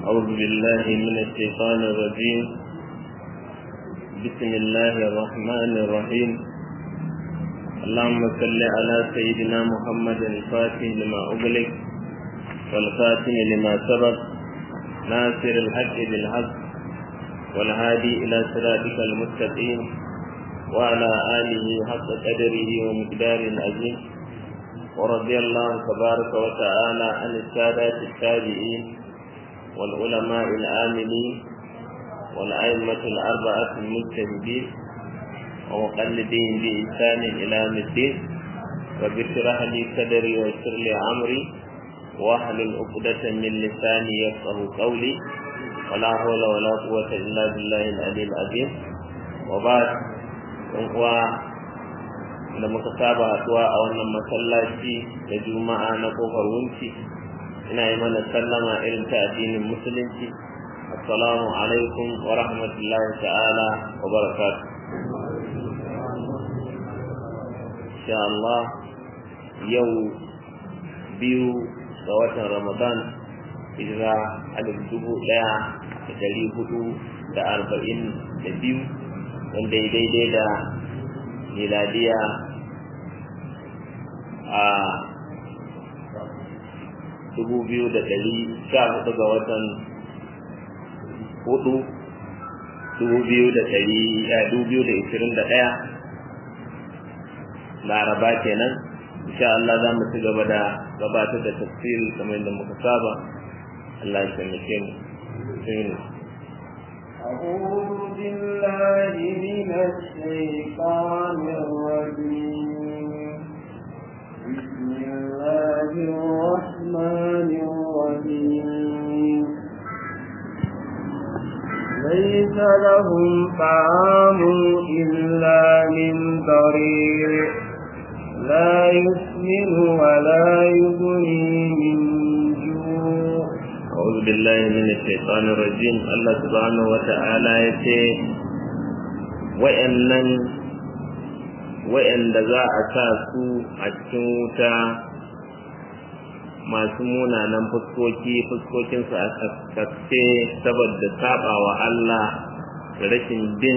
أعوذ بالله من الشيطان الرجيم بسم الله الرحمن الرحيم اللهم صل على سيدنا محمد الفاتح لما أغلق والخاتم لما سبق ناصر الحق بالحق والهادي إلى صراطك المستقيم وعلى آله حق قدره ومقدار العظيم ورضي الله تبارك وتعالى عن السادات التابعين والعلماء العاملين والأئمة الأربعة المجتهدين ومقلدين بإحسان إلى يوم الدين رب اشرح لي صدري ويسر لي أمري واحلل عقدة من لساني يفقه قولي ولا حول ولا قوة إلا بالله العلي العظيم وبعد uwa da muka saba haɗuwa a wannan masallaci da juma'a na kofar wunci ina yi mana sallama irin ta addinin musulunci assalamu alaikum wa rahmatullahi ta'ala wa barakatuh insha Allah yau biyu ga watan Ramadan hijira alif dubu ɗaya da dari hudu da arba'in da biyu wanda ya daidai da miladiya a dubu biyu da dari sha hudu ga watan hudu dubu biyu da dari dubu biyu da ishirin da ɗaya laraba kenan insha Allah za mu ci gaba da gabatar da tafsiri kamar yadda muka saba Allah ya taimake mu أعوذ بالله من الشيطان الرجيم بسم الله الرحمن الرحيم ليس لهم طعام إلا من ضريع لا يسمن ولا يغني من جوع أعوذ بالله من الشيطان الرجيم الله سبحانه وتعالى يتي وإنن وإن ذا أساسو أتشوتا masu munanan fuskoki fuskokinsu a kaskace saboda saba wa Allah da rashin bin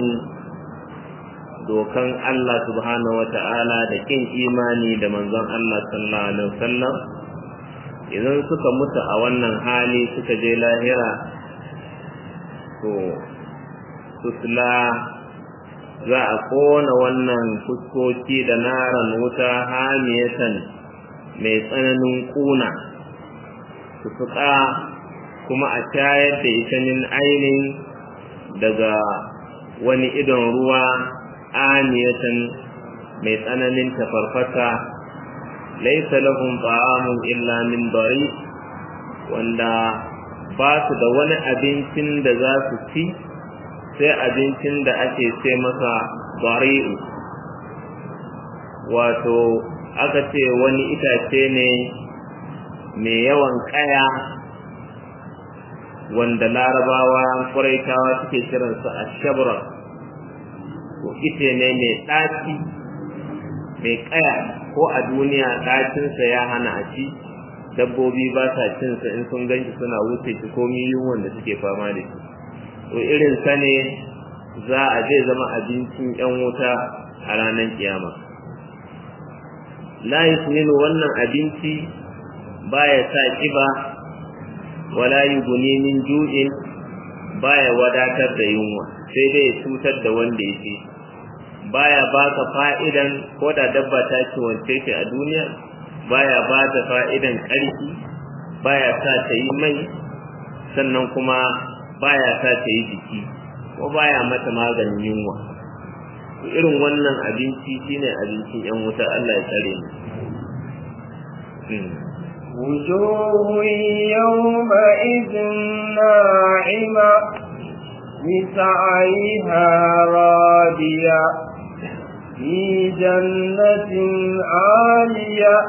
dokan Allah subhanahu wa ta'ala da kin imani da manzon Allah sallallahu alaihi wasallam idan suka mutu a wannan hali suka je lahira to susla za a kona wannan fuskoki da naran wuta hamiyatan mai tsananin kuna su fuka kuma a shayar da ita min ainihin daga wani idon ruwa aniyatan mai tsananin tafarfata laisa lahum ta'amun illa min dari wanda ba su da wani abincin da za su ci sai abincin da ake ce masa dari'u wato aka ce wani itace ne mai yawan kaya wanda larabawa kuraitawa suke kiransa a shabra ko ite ne mai ɗaci mai kaya ko a duniya ɗacinsa ya hana a ci dabbobi ba sa cinsa in sun ganshi suna wuce shi ko yunwan da suke fama da shi to irin sa ne za a zai zama abincin yan wuta a ranar kiyama la yusminu wannan abinci baya sa kiba wala yughni min ju'in baya wadatar da yunwa sai dai cutar da wanda yake baya baka fa'idan ko da dabba ta ci wance shi a duniya baya ba ta fa'idan ƙarfi baya sa ta yi mai sannan kuma baya sa ta yi jiki ko baya mata maganin yunwa irin wannan abinci shine abincin yan wuta Allah ya tsare mu وجوه يومئذ ناعمة لسعيها راضية في جنة عالية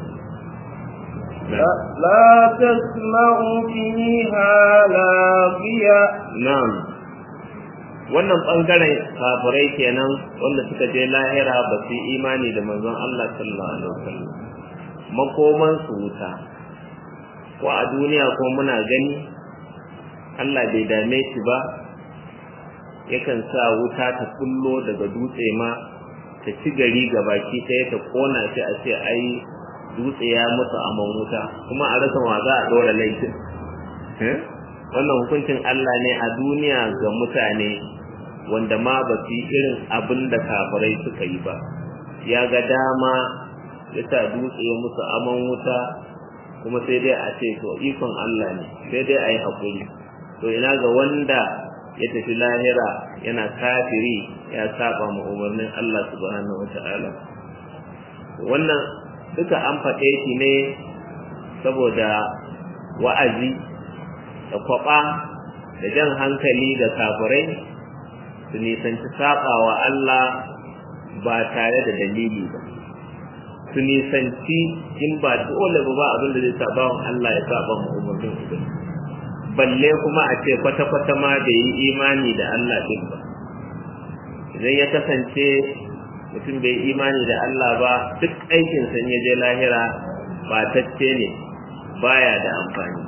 لا, لا تسمع فيها لاغية نعم wannan bangaren kafirai kenan wanda suka je lahira ba su imani da manzon Allah sallallahu alaihi wasallam makoman su wuta ko a duniya ko muna gani Allah bai dame shi ba yakan sa wuta ta kullo daga dutse ma ta ci gari ga baki ɗaya ta kona shi a ce ai dutse ya mutu a wuta kuma a rasa wa za a ɗora laifin wannan hukuncin Allah ne a duniya ga mutane wanda ma ba su yi irin abin da kafirai suka yi ba ya ga dama ya sa dutse ya musu aman wuta kuma sai dai a ce to ikon Allah ne sai dai a yi haƙuri to ina ga wanda ya tafi lahira yana kafiri ya saba ma umarnin Allah subhanahu wata'ala wannan duka an faɗe shi ne saboda wa'azi da kwaɓa da jan hankali da kafirai su nisanci saba wa Allah ba tare da dalili ba su nisanci in ba dole ba ba abin da zai saba wa Allah ya saba mu umarnin ubangiji balle kuma a ce kwata-kwata ma da yi imani da Allah din ba idan ya kasance mutum bai imani da Allah ba duk aikin sa ya je lahira ba tacce ne baya da amfani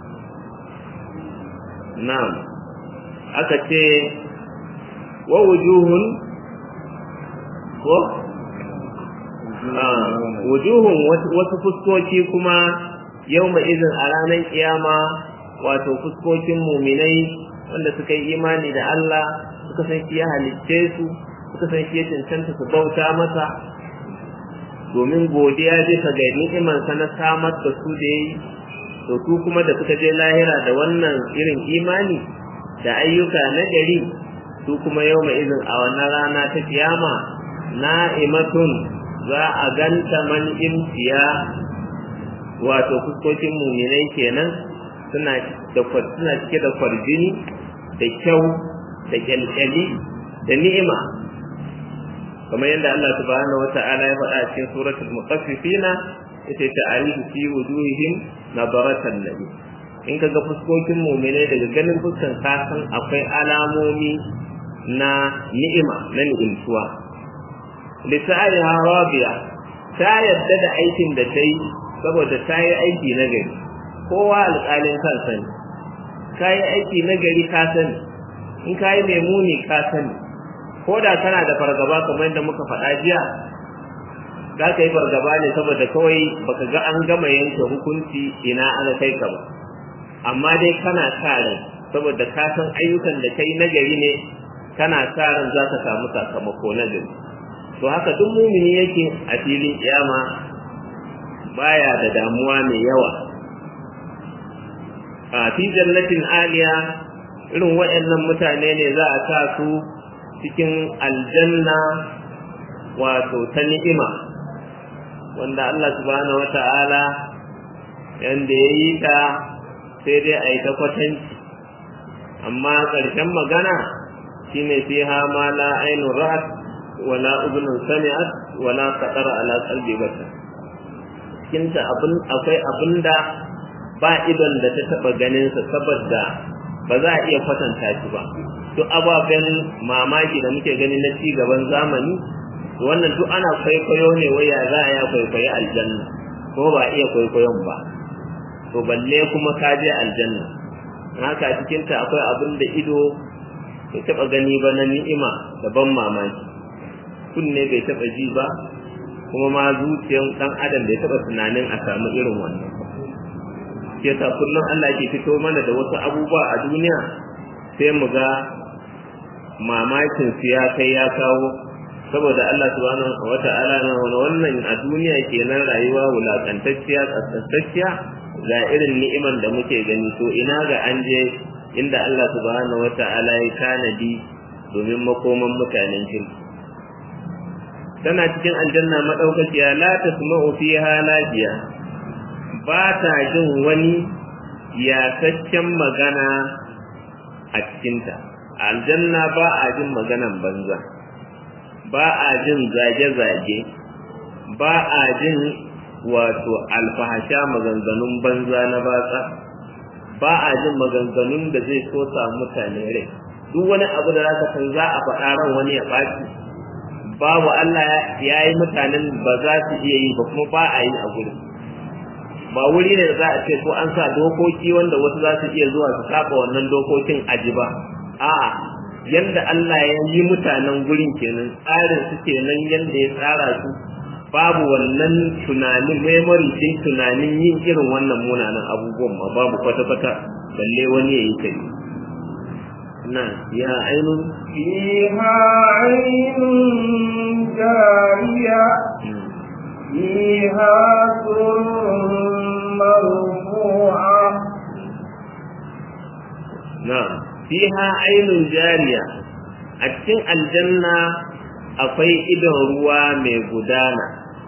na'am aka ce wa wujuhun ko wujuhun wasu fuskoki kuma yau izin a ranar kiyama wato fuskokin muminai wanda suka yi imani da Allah suka san shi ya halicce su suka san shi ya cancanta su bauta masa domin godiya bisa ga ni'imansa na samar da su da yi to su kuma da suka je lahira da wannan irin imani da ayyuka na gari su kuma yau mai izin a wannan rana ta kiyama na'imatun za a ganta man imtiya wato fuskokin muminai kenan suna da suna cike da kwarjini da kyau da kyalkyali da ni'ima kamar yadda Allah subhanahu wata'ala ya faɗa cikin suratul mutaffifina yace ta'arifu fi wujuhihim nadaratan nabi in kaga fuskokin mu'mine daga ganin fuskan ka san akwai alamomi na ni'ima na ni'imtuwa lisa'riha rabiya ta yadda da aikin da ta yi saboda ta yi aiki na gari kowa alƙalin kansa ne ka yi aiki na gari ka sani in ka yi mai muni ka sani ko da kana da fargaba kamar yadda muka faɗa jiya za ka yi fargaba ne saboda kawai baka ga an gama yanke hukunci ina aka kai ka ba amma dai kana sa ran saboda ka san ayyukan da kai na gari ne kana sa ran za ka samu sakamako na gari to haka duk mumini yake a filin kiyama baya da damuwa mai yawa a fi jannatin aliya irin waɗannan mutane ne za a sa su cikin aljanna wato ta ni'ima wanda Allah subhanahu wata'ala yanda ya yi ta sai dai a yi ta kwatanci amma ƙarshen magana shine fiha ma la ainun ra'at wala udhunun sami'at wala qatara ala qalbi bashar cikin ta abin akwai abinda ba idon da ta taba ganin sa saboda ba za a iya kwatanta shi ba duk ababen mamaki da muke gani na ci gaban zamani wannan duk ana kwaikwayo ne waya za a ya kwaikwayi aljanna ko ba iya kwaikwayon ba to balle kuma ka je aljanna haka cikin ta akwai abin da ido bai taba gani ba na ni'ima da ban mamaki kunne bai taba ji ba kuma ma zuciyar dan adam bai taba tunanin a samu irin wannan ke ta kullum Allah ke fito mana da wasu abubuwa a duniya sai mu ga mamakin su ya kai ya kawo saboda Allah subhanahu wata'ala na wannan a duniya kenan rayuwa wulakantacciya tsatsatacciya ga irin ni'iman da muke gani to ina ga an je inda Allah subhanahu wata'ala ya tanadi domin makoman mutanen kirki tana cikin aljanna madaukakiya la tasma'u fiha lajiya ba ta jin wani yasaccen magana a cikinta aljanna ba a jin maganan banza ba a jin zage-zage ba a jin wato alfahasha maganganun banza na batsa ba a jin maganganun da zai so mutane rai duk wani abu da zaka san za a faɗa ran wani ya ɓaci babu Allah ya yi mutanen ba za su iya yi ba kuma ba a yi a gurin ba wuri ne da za a ce ko an sa dokoki wanda wasu za su iya zuwa su saba wannan dokokin aji ba a'a yanda Allah ya yi mutanen gurin kenan tsarin su kenan yanda ya tsara su babu wannan tunanin memory din tunanin yin irin wannan munanan abubuwan ma babu kwata-kwata balle wani ya yi kai na ya ainun فيها عين جارية فيها سر مرفوعة na fiha ainun jariya a cikin aljanna akwai idon ruwa mai gudana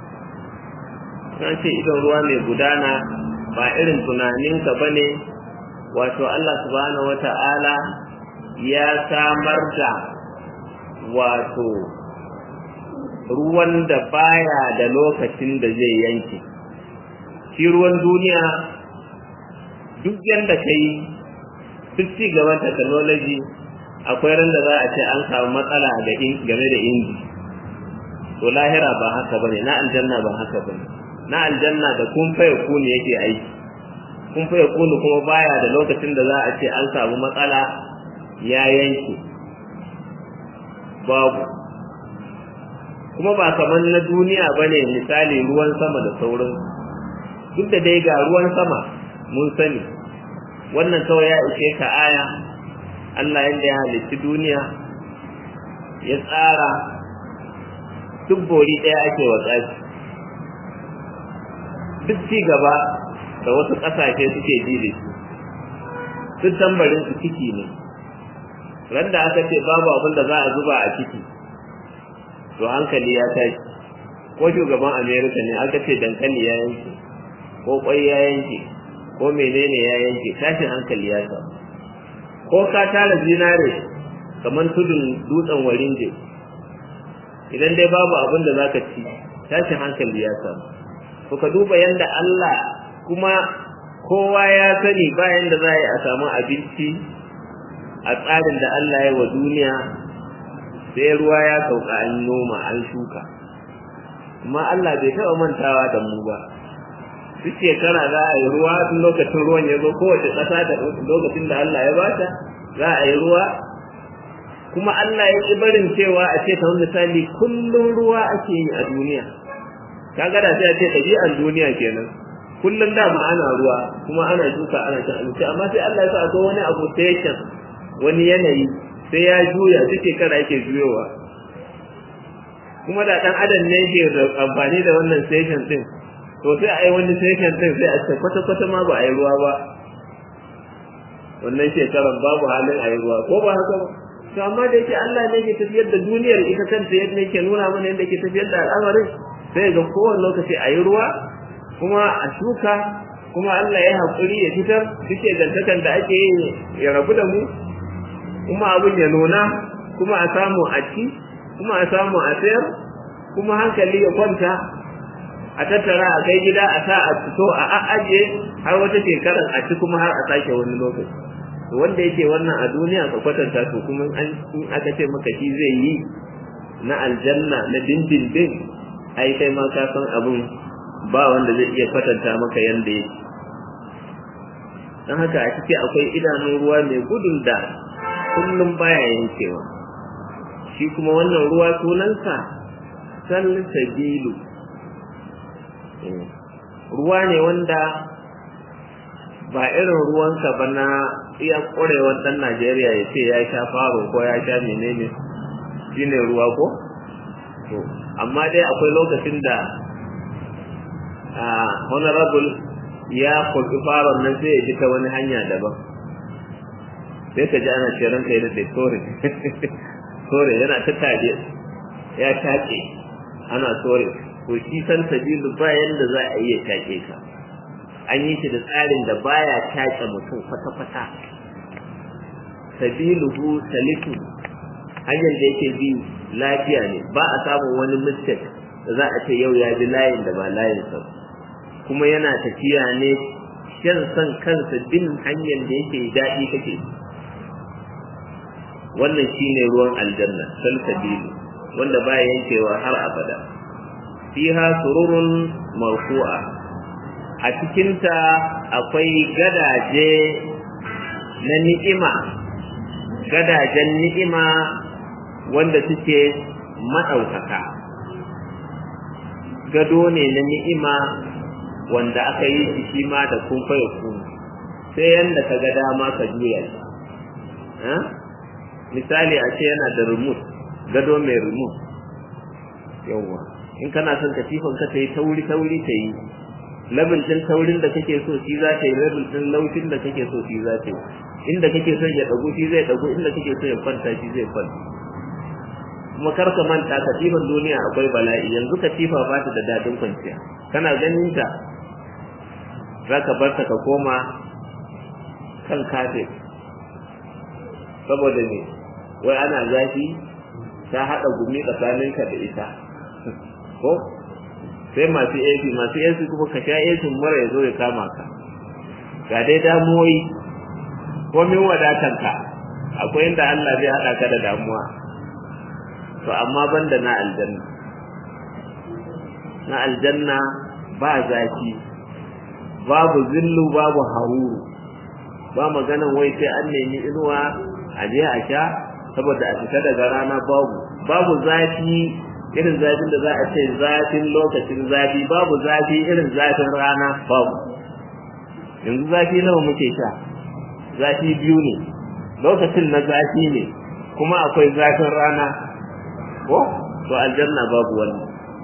ce idon ruwa mai gudana ba irin tunaninka ba ne wato Allah subhanahu wata'ala ya samar da wato ruwan da baya da lokacin da zai yanke shi ruwan duniya duk yadda ka yi duk ci gaban technology akwai ran da za a ce an samu matsala game da inji to lahira ba haka bane na aljanna ba haka bane na aljanna da kun faye kuni yake aiki kun faye kuni kuma baya da lokacin da za a ce an samu matsala ya yanke babu kuma ba kamar na duniya bane misali ruwan sama da sauran duk da dai ga ruwan sama mun sani wannan kawai ya ishe ka aya Allah yadda ya halitti duniya ya tsara duk bori ɗaya ake wa tsafi duk ci gaba da wasu ƙasashe suke ji da shi duk tambarin su ciki ne ran da aka ce babu abin da za a zuba a ciki to hankali ya tashi ko shugaban amerika ne aka ce dankali ya yanke ko kwai ya yanke ko menene ya yanke tashin hankali ya samu ko ka tara zinare kamar tudun dutsen warinje idan dai babu abin da zaka ci tashin hankali ya samu to ka duba yanda Allah kuma kowa ya sani bayan da za a samu abinci a tsarin da Allah ya wa duniya sai ruwa ya sauka an noma an shuka amma Allah bai taɓa mantawa da mu ba duk shekara za a yi ruwa tun lokacin ruwan ya zo kowace ƙasa da lokacin da Allah ya bata za a yi ruwa kuma Allah ya ƙi barin cewa a ce kamar misali kullum ruwa ake yi a duniya kaga da sai a ce ɗabi'ar duniya kenan kullum da ma ana ruwa kuma ana shuka ana cin abinci amma sai Allah ya sa akwai wani abu station wani yanayi sai ya juya duk shekara yake juyowa kuma da ɗan adam ne ke amfani da wannan station din to sai a yi wani session din sai a ce kwata-kwata ma ba a yi ruwa ba wannan shekarar babu halin a yi ruwa ko ba haka ba to amma da yake Allah ne ke tafiyar da duniyar ita kanta yadda yake nuna mana yadda ke tafiyar da al'amarin sai ga kowane lokaci a yi ruwa kuma a shuka kuma Allah ya haƙuri ya fitar duk gantakan da ake yi ya rabu da mu kuma abin ya nuna kuma a samu a ci kuma a samu a sayar kuma hankali ya kwanta a tattara a kai gida a sa a fito a ajiye har wata shekarar a ci kuma har a sake wani lokaci wanda yake wannan a duniya ka kwatanta to kuma in aka ce maka shi zai yi na aljanna na dindindin ai kai ma ka san abin ba wanda zai iya kwatanta maka yanda yake don haka a ciki akwai idanun ruwa mai gudun da kullum baya yankewa shi kuma wannan ruwa sunansa salsabilu ruwa ne wanda ba irin ruwanka ba na iya ƙwarewar ɗan Najeriya ya ce ya sha faro ko ya sha menene shi ne ruwa ko? to amma dai akwai lokacin da honorable ya kurɓi faron nan sai ya ji ta wani hanya daban sai ka ji ana ce ranka yi da sore sore yana ta taje ya taƙe ana sore to shi san sabilu ba yanda za a iya take ka an yi shi da tsarin da baya take mutum kwata-kwata sabiluhu saliku hanyar da yake bi lafiya ne ba a samun wani mistake da za a ce yau ya bi layin da ba layin sa kuma yana tafiya ne shan san kansa bin hanyar da yake daɗi kake wannan shine ruwan aljanna salsabilu wanda baya yankewa har abada fiha sururun marfu'a a cikinta akwai gadaje na ni'ima gadajen ni'ima wanda suke maɗaukaka gado ne na ni'ima wanda aka yi shi shi ma da kun fayo kun sai yanda ka ga dama ka juya shi misali a ce yana da remote gado mai remote yawwa in kana son katifan ka ta yi tauri tauri ta yi labin din taurin da kake so shi za ta yi labin din laushin da kake so shi za ta yi inda kake son ya dagu shi zai dagu inda kake so ya kwanta shi zai kwanta kuma kar ka manta katifan duniya akwai bala'i yanzu katifa ba ta da dadin kwanciya kana ganin ta za ka bar ta ka koma kan kafin saboda ne wai ana zafi ta haɗa gumi tsakaninka da ita ko sai masu AC masu AC kuma ka sha AC mara ya zo ya kama ka ga dai damuwoyi ko min wadatanka akwai inda Allah zai haɗa ka da damuwa to amma banda na aljanna na aljanna ba zafi babu zillu babu haruru ba maganan wai sai an nemi inuwa a je a sha saboda a fita daga rana babu babu zafi irin zafin da za a ce zafin lokacin zafi babu zafi irin zafin rana babu yanzu zafi nawa muke sha zafi biyu ne lokacin na zafi ne kuma akwai zafin rana ko to aljanna babu wannan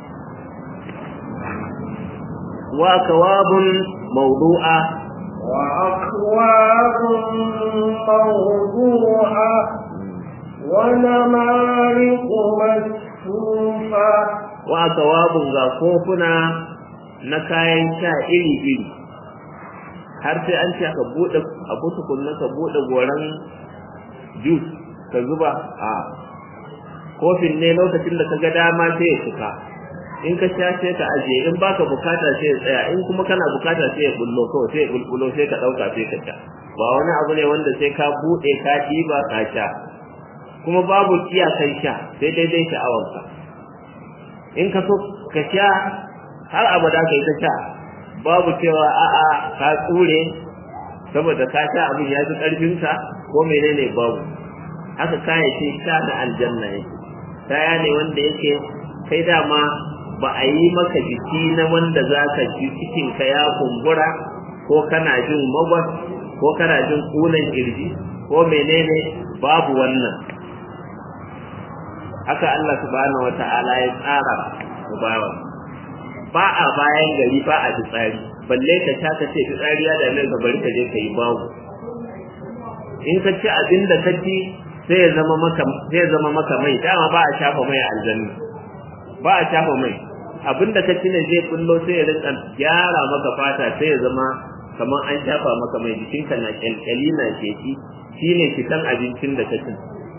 wa kawabun mawdu'a wa akwabun mawdu'a wa namariqu masfufa wa kawabun ga kofuna na kayan sha iri-iri har sai an ce ka bude abu tukunna ka bude goran juice ka zuba a kofin ne lokacin da ka ga dama sai ya cika in ka sha sai ka ajiye in baka bukata sai ya tsaya in kuma kana bukata sai ya bullo kawai sai ya bulbulo sai ka dauka sai ka sha ba wani abu ne wanda sai ka bude ka diba ka sha kuma babu iyakan sha sai daidai sha'awarka in ka so ka sha har abada kai ta sha babu cewa a'a ka tsure saboda ka sha abin ya fi karfinka ko menene babu haka kayayyakin sha na aljanna yake kaya ne wanda yake kai dama ba a yi maka jiki na wanda za ka ji cikinka ya kumbura ko kana jin magwas ko kana jin kunan kirji ko menene babu wannan haka Allah subhanahu wata'ala ya tsara bawa ba a bayan gari ba a fitsari balle ka sha ka ce fitsari ya da ka bari ka je ka yi babu in ka ci abin da ka ci sai ya zama maka sai ya zama maka mai dama ba a shafa mai a aljanna ba a shafa mai abinda ka ci ne zai kullo sai ya rinka gyara maka fata sai ya zama kamar an shafa maka mai jikinka na kyalkyali na sheki shine fitan abincin da ka ci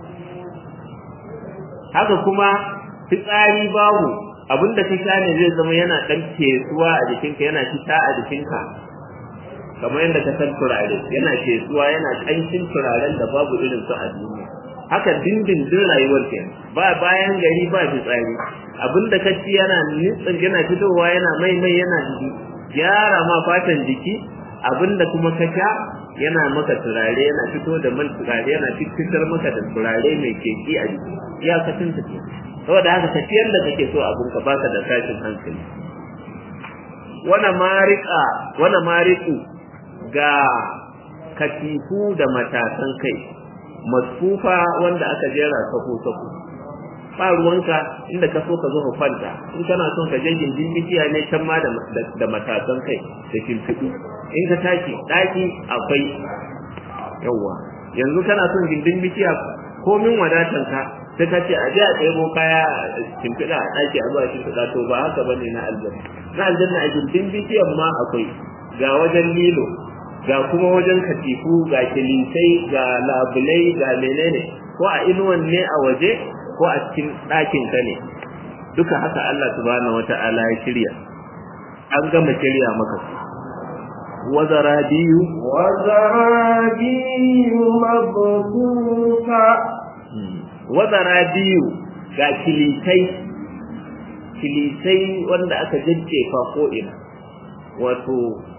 haka kuma fitsari babu abinda ka sha ne zai zama yana dan fesuwa a jikinka yana fita a jikinka kamar yadda ka san turare yana fesuwa yana kanshin turaren da babu irin su a duniya haka dindindin rayuwar ke ba bayan gari ba fitsari abinda ka ci yana nitsin yana fitowa yana mai mai yana gyara ma fatan jiki abinda kuma ka sha yana maka turare yana fito da man turare yana fitar maka da turare mai keki a jiki iyakacin ta ke saboda haka ka ciyar da kake so abin ka baka da tashin hankali wana marika wana mariku ga katifu da matasan kai masfufa wanda aka jera sako sako ba ruwanka inda ka so ka zo ka kwanta in kana son ka je gindin bishiya ne can ma da da matasan kai da kimfidu in ka tashi daki akwai yawa yanzu kana son gindin bishiya komin wadatan ka sai ka ce a je a ɗebo kaya kimfida a daki a zuwa kimfida to ba haka bane na aljanna na aljanna a gindin bishiyan ma akwai ga wajen lilo ga kuma wajen katifu ga kilisai ga labulai ga menene ko a inuwan ne a waje ko a cikin ɗakin ka ne duka haka Allah subhanahu wata'ala ya shirya an gama shirya maka wazarabiyu wazarabiyu mabsusa wazarabiyu ga kilisai kilisai wanda aka jajjefa ko ina wato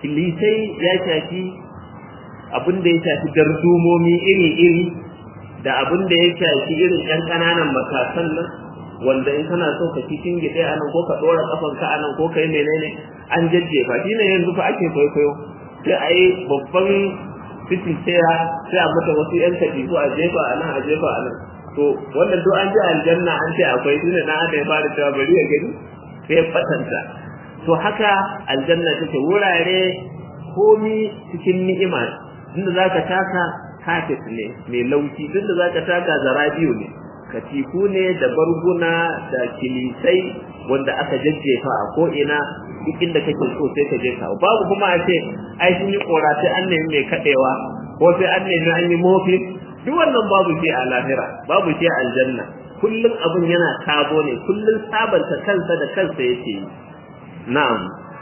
kilisai ya shafi abin da ya shafi dardumomi iri-iri da abin da ya shafi irin ƴan ƙananan matasan nan wanda in kana so ka cikin gide a nan ko ka ɗora ƙafanka a nan ko ka yi menene an jajjefa shi ne yanzu fa ake kwaikwayo sai a yi babban fitin tsaya sai a mata wasu ƴan katifu a jefa a nan a jefa a nan to wannan duk an ji aljanna an ce akwai tunda na ada ya fara cewa bari ya gani sai fatanta to haka aljanna take wurare komi cikin ni'ima inda zaka taka kafet ne mai laushi tunda zaka taka zarabiyo ne katifu ne da barguna da kilisai wanda aka jajjefa a ko ina duk inda kake so sai ka je ka babu kuma a ce ai sun yi kora sai an nemi mai kadewa ko sai an nemi an yi mofi duk wannan babu shi a lahira babu shi a aljanna kullum abin yana tabo ne kullum sabanta kansa da kansa yake yi na'am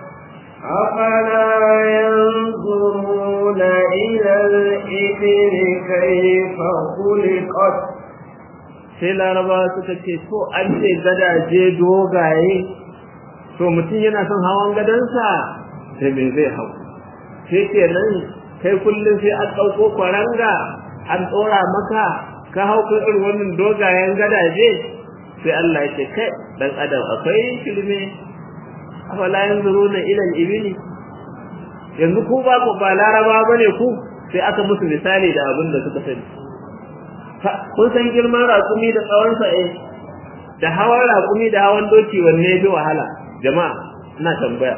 أفلا ينظرون إلى الإبل كيف خلقت sai laraba suka ce to an ce gadaje dogaye to mutum yana son hawan gadansa sai me zai hau sai kenan kai kullum sai an ɗauko kwaranga an tsora maka ka hau kan irin wannan dogayen gadaje sai Allah ya ce kai dan adam akwai shirme afala yanzuruna ila al-ibili yanzu ku ba ku ba laraba bane ku sai aka musu misali da abin da suka sani kun san girman raƙumi da tsawon sa eh da hawan raƙumi da hawan doki wanne ya fi wahala jama'a ina tambaya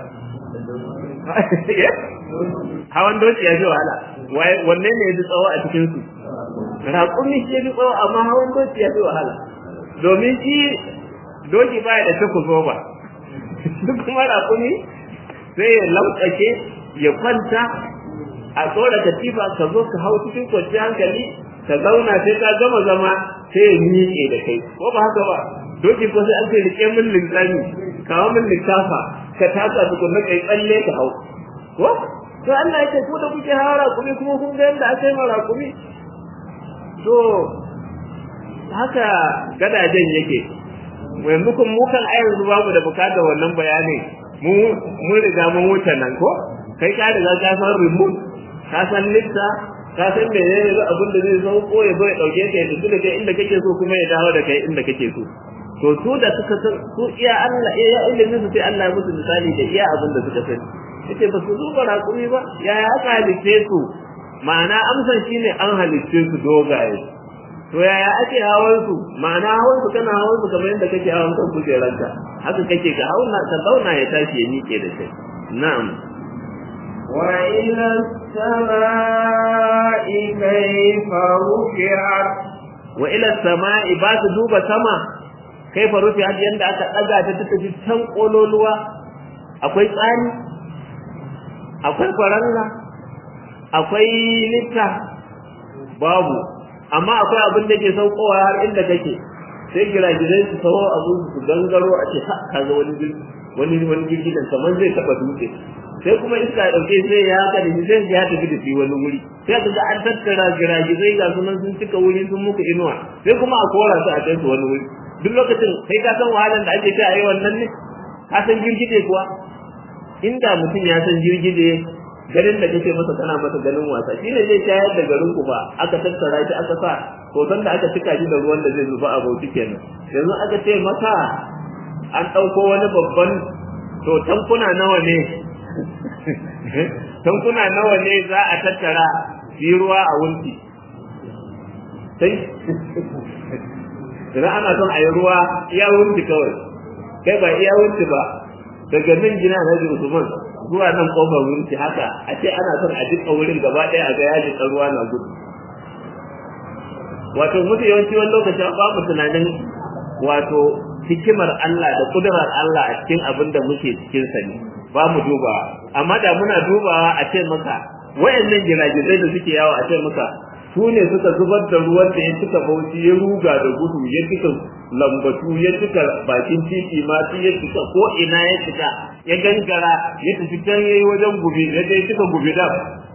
hawan doki ya fi wahala wanne ne ya fi tsawo a cikin su raƙumi shi ya fi tsawo amma hawan doki ya fi wahala domin shi doki baya da ta kuzo ba duk kuma raƙumi sai ya lautsake ya kwanta a tsora katifa ka zo ka hau cikin kwanciyar hankali ka zauna sai ka gama zama sai ya miƙe da kai ko ba haka ba doki ko sai an ce rike min linzami kawo min littafa ka taka tukunna kai tsalle ka hau ko to Allah ya ce ku da kuke hawa raƙumi kuma kun ga yadda aka yi ma raƙumi to haka gadajen yake yanzu kun mu kan ai yanzu babu da bukatar wannan bayanin mu mun riga mun wuce nan ko kai ka riga ka san remote ka san lifta ka san menene ne abin da zai zo ko ya zo ya dauke ka ya tafi da kai inda kake so kuma ya dawo da kai inda kake so to su da suka san su iya Allah iya ilimin su sai Allah ya musu misali da iya abin da suka sani yace ba su duba raƙumi ba yaya aka halitte su ma'ana amsan shine an halitte su dogaye to yaya ake hawan su ma'ana hawan su kana hawan su kamar yadda kake hawan kan kujeranka haka kake ga hauna ka zauna ya tashi ya miƙe da kai na'am وإلى السماء كيف رفعت wa ila sama'i ba su duba sama kaifa rufi'at yanda aka daga ta ta tafi can kololuwa akwai tsani akwai kwaranga akwai litta babu amma akwai abin da ke saukowa har inda kake sai giragizai su sawo abu su gangaro a ce ha kaga wani wani wani girgidan kamar zai taba dutse sai kuma iska ya dauke sai ya haka da sai ya tafi da shi wani wuri sai ka ga an tattara giragizai ga sunan sun cika wuri sun muku inuwa sai kuma a kora su a kai su wani wuri duk lokacin kai ka san wahalar da ake ta a yi wannan ne ka san girgije kuwa inda mutum ya san girgije garin da kake masa kana masa ganin wasa shi ne zai tayar da garin ku ba aka tattara shi aka sa hoton da aka cika shi da ruwan da zai zuba a bauchi kenan yanzu aka ce masa an ɗauko wani babban to tankuna nawa ne tankuna nawa ne za a tattara shi ruwa a wunti sai idan ana son a yi ruwa iya wunti kawai kai ba iya wunti ba daga nan gina na Usman zuwa nan kofar wunti haka a ce ana son a jika wurin gaba ɗaya a ga ya jika ruwa na gudu wato mutu yawanci wani lokacin ba mu tunanin wato hikimar Allah da kudurar Allah a cikin abin da muke cikin sa ne ba mu duba amma da muna dubawa a ce maka wayannan giragizai da suke yawo a ce maka su ne suka zubar da ruwan da ya cika bauchi ya ruga da gudu ya cika lambatu ya cika bakin titi ma ya cika ko ina ya cika ya gangara ya tafi can yayi wajen gubi ya je cika gubi da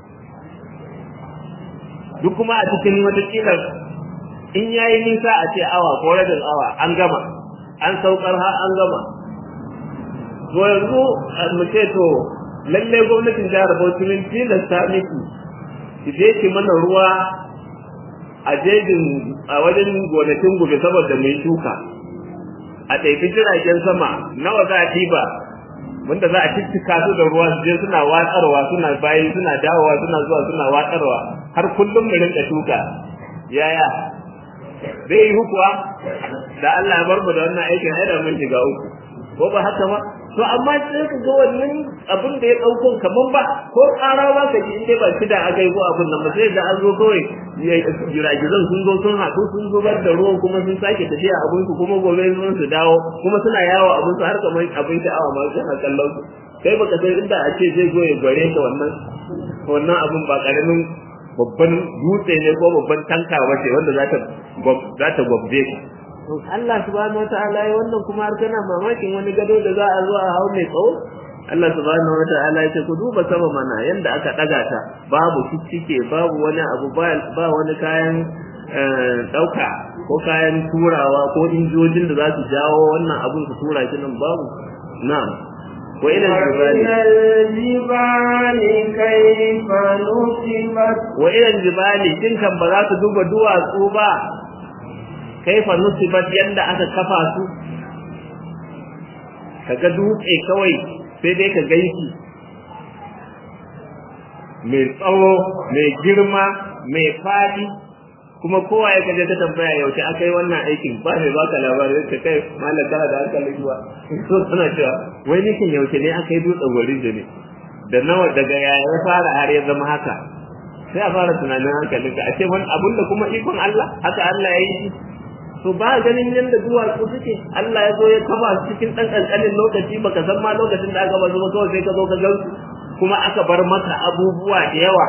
duk kuma a cikin wata kila in yayi nisa a ce awa ko rabin awa an gama an saukar har an gama to yanzu mu ce to lalle gwamnatin jihar Bauchi min tilasta miki ki je ki mana ruwa a jejin a wajen gonakin gobe saboda mai shuka a ɗaifi jiragen sama nawa za a ɗiba wanda za a ciccika su da ruwa su je suna watsarwa suna bayi suna dawowa suna zuwa suna watsarwa har kullum mu rinka shuka yaya zai yi hukuwa da Allah ya bar mu da wannan aikin ai da mun shiga uku ko ba haka ba to amma sai ka ga wannan abin da ya dauko kaman ba ko ƙara ba ka ji inda ba shi da aka yi ko abin nan ba sai da an zo kawai jiragizan sun zo sun haɗu sun zubar da ruwan kuma sun sake tafiya abin su kuma gobe sun su dawo kuma suna yawo abin su har kamar abin sha'awa ma suna kallon su kai baka san inda a ce zai zo ya gware ka wannan wannan abin ba karamin babban dutse ne ko babban tanka ba ce wanda za ta za ta gwabje ka to Allah subhanahu wataala ya wannan kuma har kana mamakin wani gado da za a zo a hau mai tsawo Allah subhanahu wataala ya ce ku duba sama mana yanda aka daga ta babu ciccike babu wani abu ba ba wani kayan dauka ko kayan turawa ko injojin da za su jawo wannan abun su tura shi nan babu na'am wa ila jibali kayfa nusibat wa ila jibali kin kan ba za su duba duwatsu ba kaifa nusibat yanda aka kafa su kaga dutse kawai sai dai ka gaiki mai tsawo mai girma mai fadi kuma kowa ya kaje ta tambaya yaushe aka yi wannan aikin ba mai baka labarin ka kai mallam kana da hankali zuwa so suna cewa wai nikin yaushe ne aka yi dutsen gwarin da ne da nawa daga yaya ya fara har ya zama haka sai a fara tunanin hankalinka a ce wani abun da kuma ikon Allah haka Allah ya yi shi to ba ganin yadda duwatsu suke Allah ya zo ya kafa su cikin ɗan ƙanƙanin lokaci baka san ma lokacin da aka ba zuwa kawai sai ka zo ka gan kuma aka bar maka abubuwa da yawa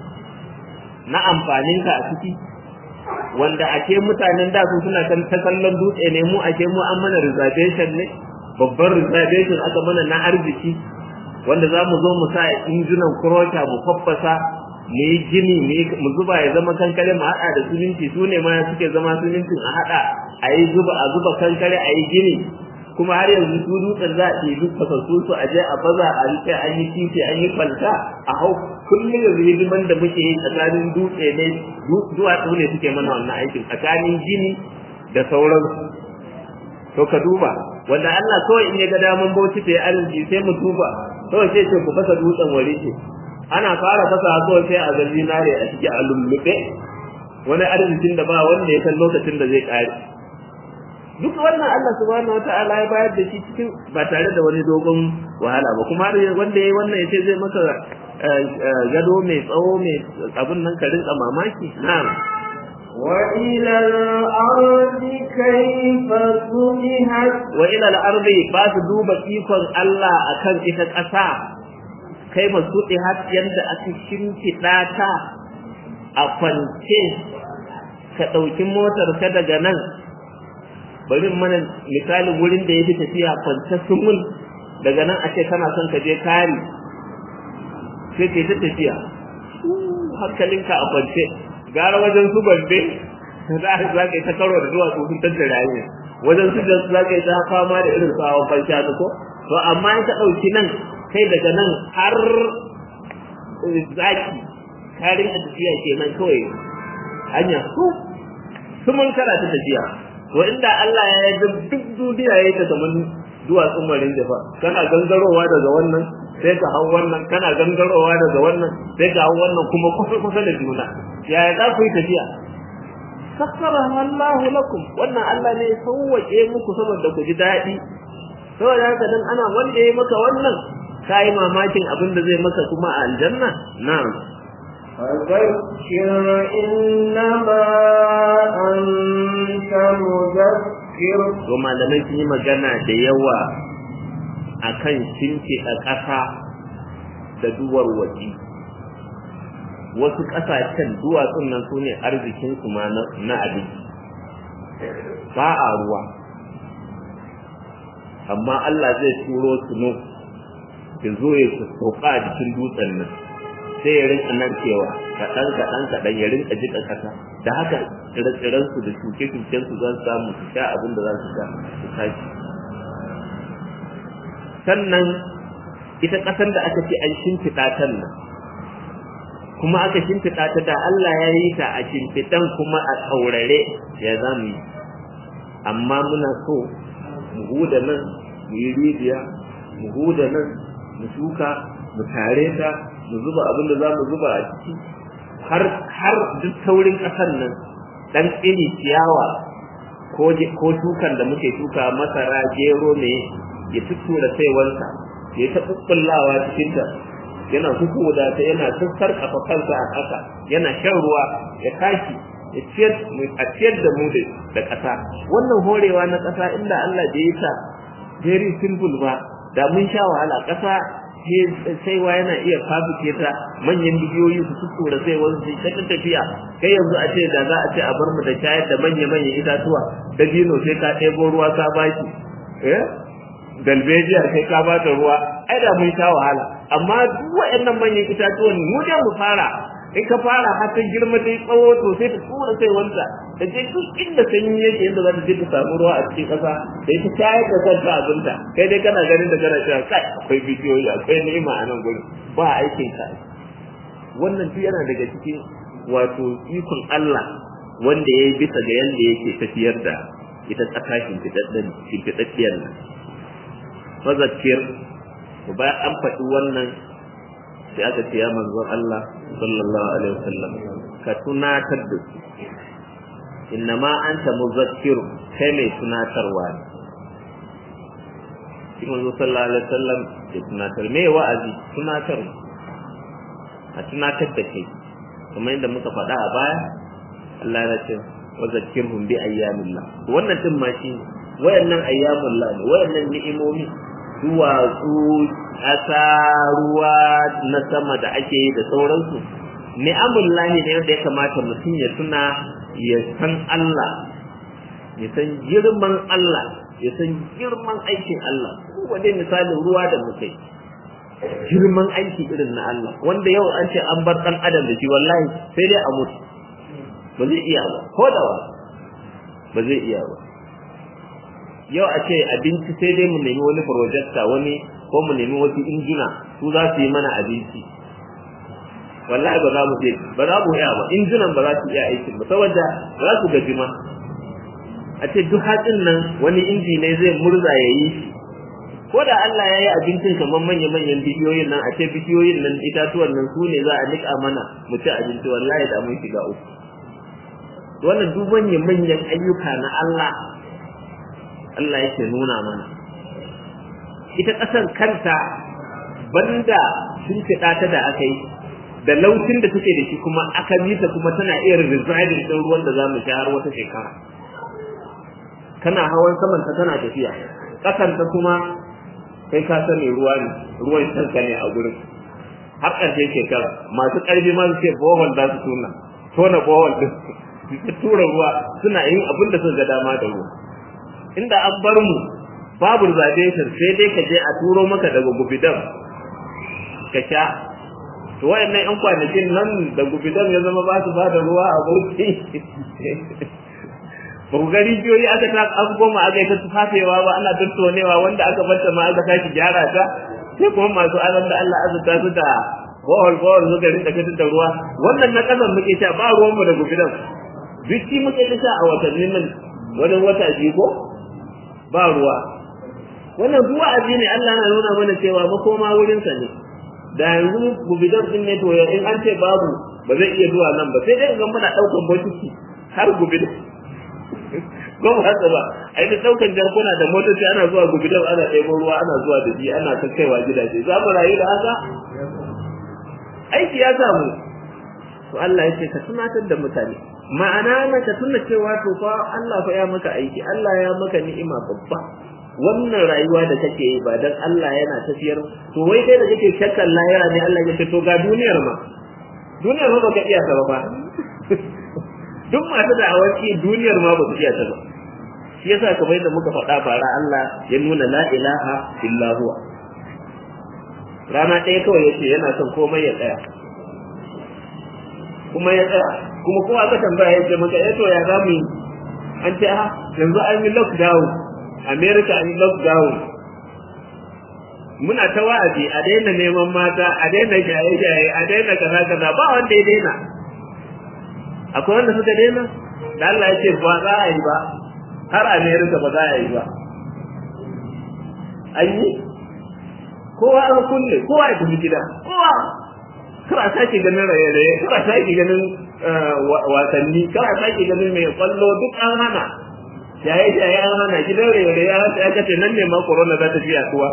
na amfaninka a ciki wanda ake mutanen da su suna kan ta kallon dutse ne mu ake mu an mana reservation ne babban reservation aka mana na arziki wanda za mu zo mu sa injunan kurota mu faffasa mu yi gini mu zuba ya zama kankare mu haɗa da suminti su ne ma suke zama sumintin a haɗa a yi zuba a zuba kankare a yi gini kuma har yanzu su dutsen za a ɗebi fasassu su a je a baza a rike an yi titi an yi kwalta a hau kullum yanzu hidiman da muke yi tsakanin dutse ne duwatsu ne suke mana wannan aikin tsakanin gini da sauransu to ka duba wanda Allah kawai in ya ga daman bauchi ta yi arziki sai mu duba kawai sai ce ku fasa dutsen wari ce ana fara fasa kawai sai a ga zinare a ciki a lullube wani arzikin da ba wanda ya san lokacin da zai kare duk wannan Allah subhanahu wata'ala ya bayar da shi cikin ba tare da wani dogon wahala ba kuma wanda yayi wannan yace zai maka gado mai tsawo mai abun nan ka rinka mamaki na'am وإلى الأرض كيف سمحت wa ila al-ardi ba su duba ikon Allah akan ita ƙasa kai ba su har yanda aka shimfiɗa ta a kwance ka ɗauki motar ka daga nan bari mana misalin wurin da ya fi tafiya kwance sumul daga nan a ce kana son ka je kari sai ke ta tafiya hankalinka a kwance gara wajen su gombe za a za ka yi ta karo da zuwa sun tattara hanyar wajen su da za ka yi ta fama da irin tsawon kwanciya ko to amma in ka ɗauki nan kai daga nan har zaki karin a tafiya kenan kawai hanya su su mun kara ta tafiya to inda Allah ya yi duk duniya ya yi ta kamar duwatsun marin jafa kana gangarowa daga wannan sai ka hau wannan kana gangarowa daga wannan sai ka hau wannan kuma kusa kusa da juna yaya za ku yi tafiya sakkara Allahu lakum wannan Allah ne ya sauwaƙe muku saboda ku ji daɗi saboda haka dan ana wanda ya maka wannan ka yi mamakin abin da zai maka kuma a aljanna na'am فذكر إنما أنت مذكر to malamai sun yi magana da yawa akan shimfiɗa ƙasa da duwar waje wasu ƙasashen duwatsun nan su ne arzikinsu ma na abinci ba a ruwa amma Allah zai turo tuno ya zo ya sauka a jikin dutsen nan sai ya rinka nan cewa kaɗan kaɗan kaɗan ya rinka jiƙa ƙasa da haka tsire su da shuke-shuken su zan samu su sha abin da za su sha su tashi sannan ita ƙasar da aka ce an shimfiɗa ta nan kuma aka shimfiɗa ta da Allah ya yi ta a shimfiɗan kuma a tsaurare ya za mu yi amma muna so mu huda nan mu yi rijiya mu huda nan mu shuka mu tare ta mu zuba abin da za mu zuba a ciki har har duk saurin ƙasar nan dan iri ciyawa ko ko shukan da muke shuka masara gero ne ya tuttura saiwansa ya ta kukkullawa cikin ta yana hukuda ta yana sassar kafa kansa a ƙasa yana shan ruwa ya tashi ya ciyar a ciyar da mu da ƙasa wannan horewa na ƙasa inda Allah bai yi ta very simple ba da mun sha wahala ƙasa saiwa yana iya fafike ta manyan bidiyoyi su tuttura sai wasu ta tafiya kai yanzu a ce da za a ce a bar mu da shayar da manya-manyan itatuwa dabino sai ka ɗebo ruwa ka baki eh dalbejiyar kai ka ba ta ruwa ai da mun sha wahala amma duk waɗannan manyan itatuwan mu da mu fara in ka fara har ta girma ta yi tsawo to sai ta tura sai wanta ta je duk inda sanyi yake yadda za ta je ta samu ruwa a cikin ƙasa da ita shayar da kanta abinta kai dai kana ganin da kana cewa kai akwai bidiyoyi akwai ni'ima a nan gurin ba aikin ka wannan duk yana daga cikin wato ikon Allah wanda ya yi bisa ga yadda yake tafiyar da ita ƙasa shimfiɗaɗɗiyar nan fazakir ku bayan an faɗi wannan sai aka ce ya manzon Allah sallallahu alaihi wasallam ka tunatar da su innama anta muzakkir kai mai tunatarwa ne shi manzo sallallahu alaihi wasallam ya tunatar me wa'azi tunatar a tunatar da kai kamar yadda muka faɗa a baya Allah ya ce wa zakkirhum bi ayyamillah wannan din ma shi wayannan ayyamullah ne wayannan ni'imomi duwatsu ƙasa ruwa na sama da ake yi da sauransu ni'amullahi ne wanda ya kamata mutum ya tuna ya san Allah ya san girman Allah ya san girman aikin Allah kuma dai misalin ruwa da muka yi girman aiki irin na Allah wanda yau an ce an bar dan adam da shi wallahi sai dai a mutu ba zai iya ba ko da wa ba zai iya ba yau a ce abinci sai dai mu nemi wani projector wani ko mu nemi wasu injina su za su yi mana abinci wallahi ba za mu je ba za mu iya ba injinan ba za su iya aikin ba saboda za su gaji ma a ce duk hatsin nan wani inji ne zai murza ya yi shi ko da Allah ya yi abincin kamar manya-manyan bidiyoyin nan a ce bidiyoyin nan itatuwan nan su ne za a nika mana mu ci abinci wallahi da mun shiga uku wannan duk manya-manyan ayyuka na Allah Allah yake nuna mana ita ƙasar kanta banda sun fiɗa ta da aka yi da lautin da take da shi kuma aka ta kuma tana iya residing ɗin ruwan da za mu sha har wata shekara kana hawan saman ta tana tafiya ƙasan ta kuma kai ka sani ruwa ne ruwan shanka ne a gurin har ƙarshen shekara masu ƙarfi ma su ce bohol za su tuna tona bohol din su tura ruwa suna yin abin da suka ga dama da ruwa inda an bar mu babu radiation sai dai ka je a turo maka daga gubidan ka sha to wayannan yan kwanakin nan da gubidan ya zama ba su bada ruwa a bauchi ba ku gari rijiyoyi aka ta an goma aka yi ta tufafewa ba ana tattonewa wanda aka bata ma aka sake gyara ta sai kuma masu alam da Allah azurta su da bohol bohol suka rinka fitar da ruwa wannan na kasan muke sha ba ruwan mu da gubidan duk shi muke ta sha a watannin nan wani wata biyu ko ba ruwa wannan ruwa aji ne Allah na nuna mana cewa makoma wurinsa ne da yanzu gubidan din ne to in an ce babu ba zai iya zuwa nan ba sai dai ga muna daukan bokiti har gubidan ko ba haka ba ai da daukan jarkuna da motoci ana zuwa gubidan ana ɗebo ruwa ana zuwa da shi ana kakkaiwa gidaje za mu rayu da haka aiki ya samu to Allah ya ce ka tunatar da mutane ma'ana na ka tuna cewa to fa Allah fa ya maka aiki Allah ya maka ni'ima babba wannan rayuwa da kake yi ba dan Allah yana tafiyar to wai kai da kake shakkan lahira ne Allah ya ce to ga duniyar ma duniyar ma baka iya ta ba duk masu da awaki duniyar ma ba su iya ta ba shi yasa kamar yadda muka faɗa bara Allah ya nuna la ilaha illa huwa rana ɗaya kawai yace yana son komai ya tsaya kuma ya tsaya kuma kowa aka tambaya yace maka eh to ya zamu yi an ce ha yanzu an yi lockdown America an yi lockdown muna ta wa'azi a daina neman mata a daina shaye-shaye a daina kaza kaza ba wanda ya daina akwai wanda suka daina da Allah ya ce ba za a yi ba har Amerika ba za a yi ba an yi kowa an kulle kowa ya tafi gida kowa kar a sake ganin raye-raye kar a sake ganin wasanni kar a sake ganin mai kwallo duk an hana shaye-shaye an hana gidan raye-raye an hana aka ce nan ne ma corona za ta fi yaduwa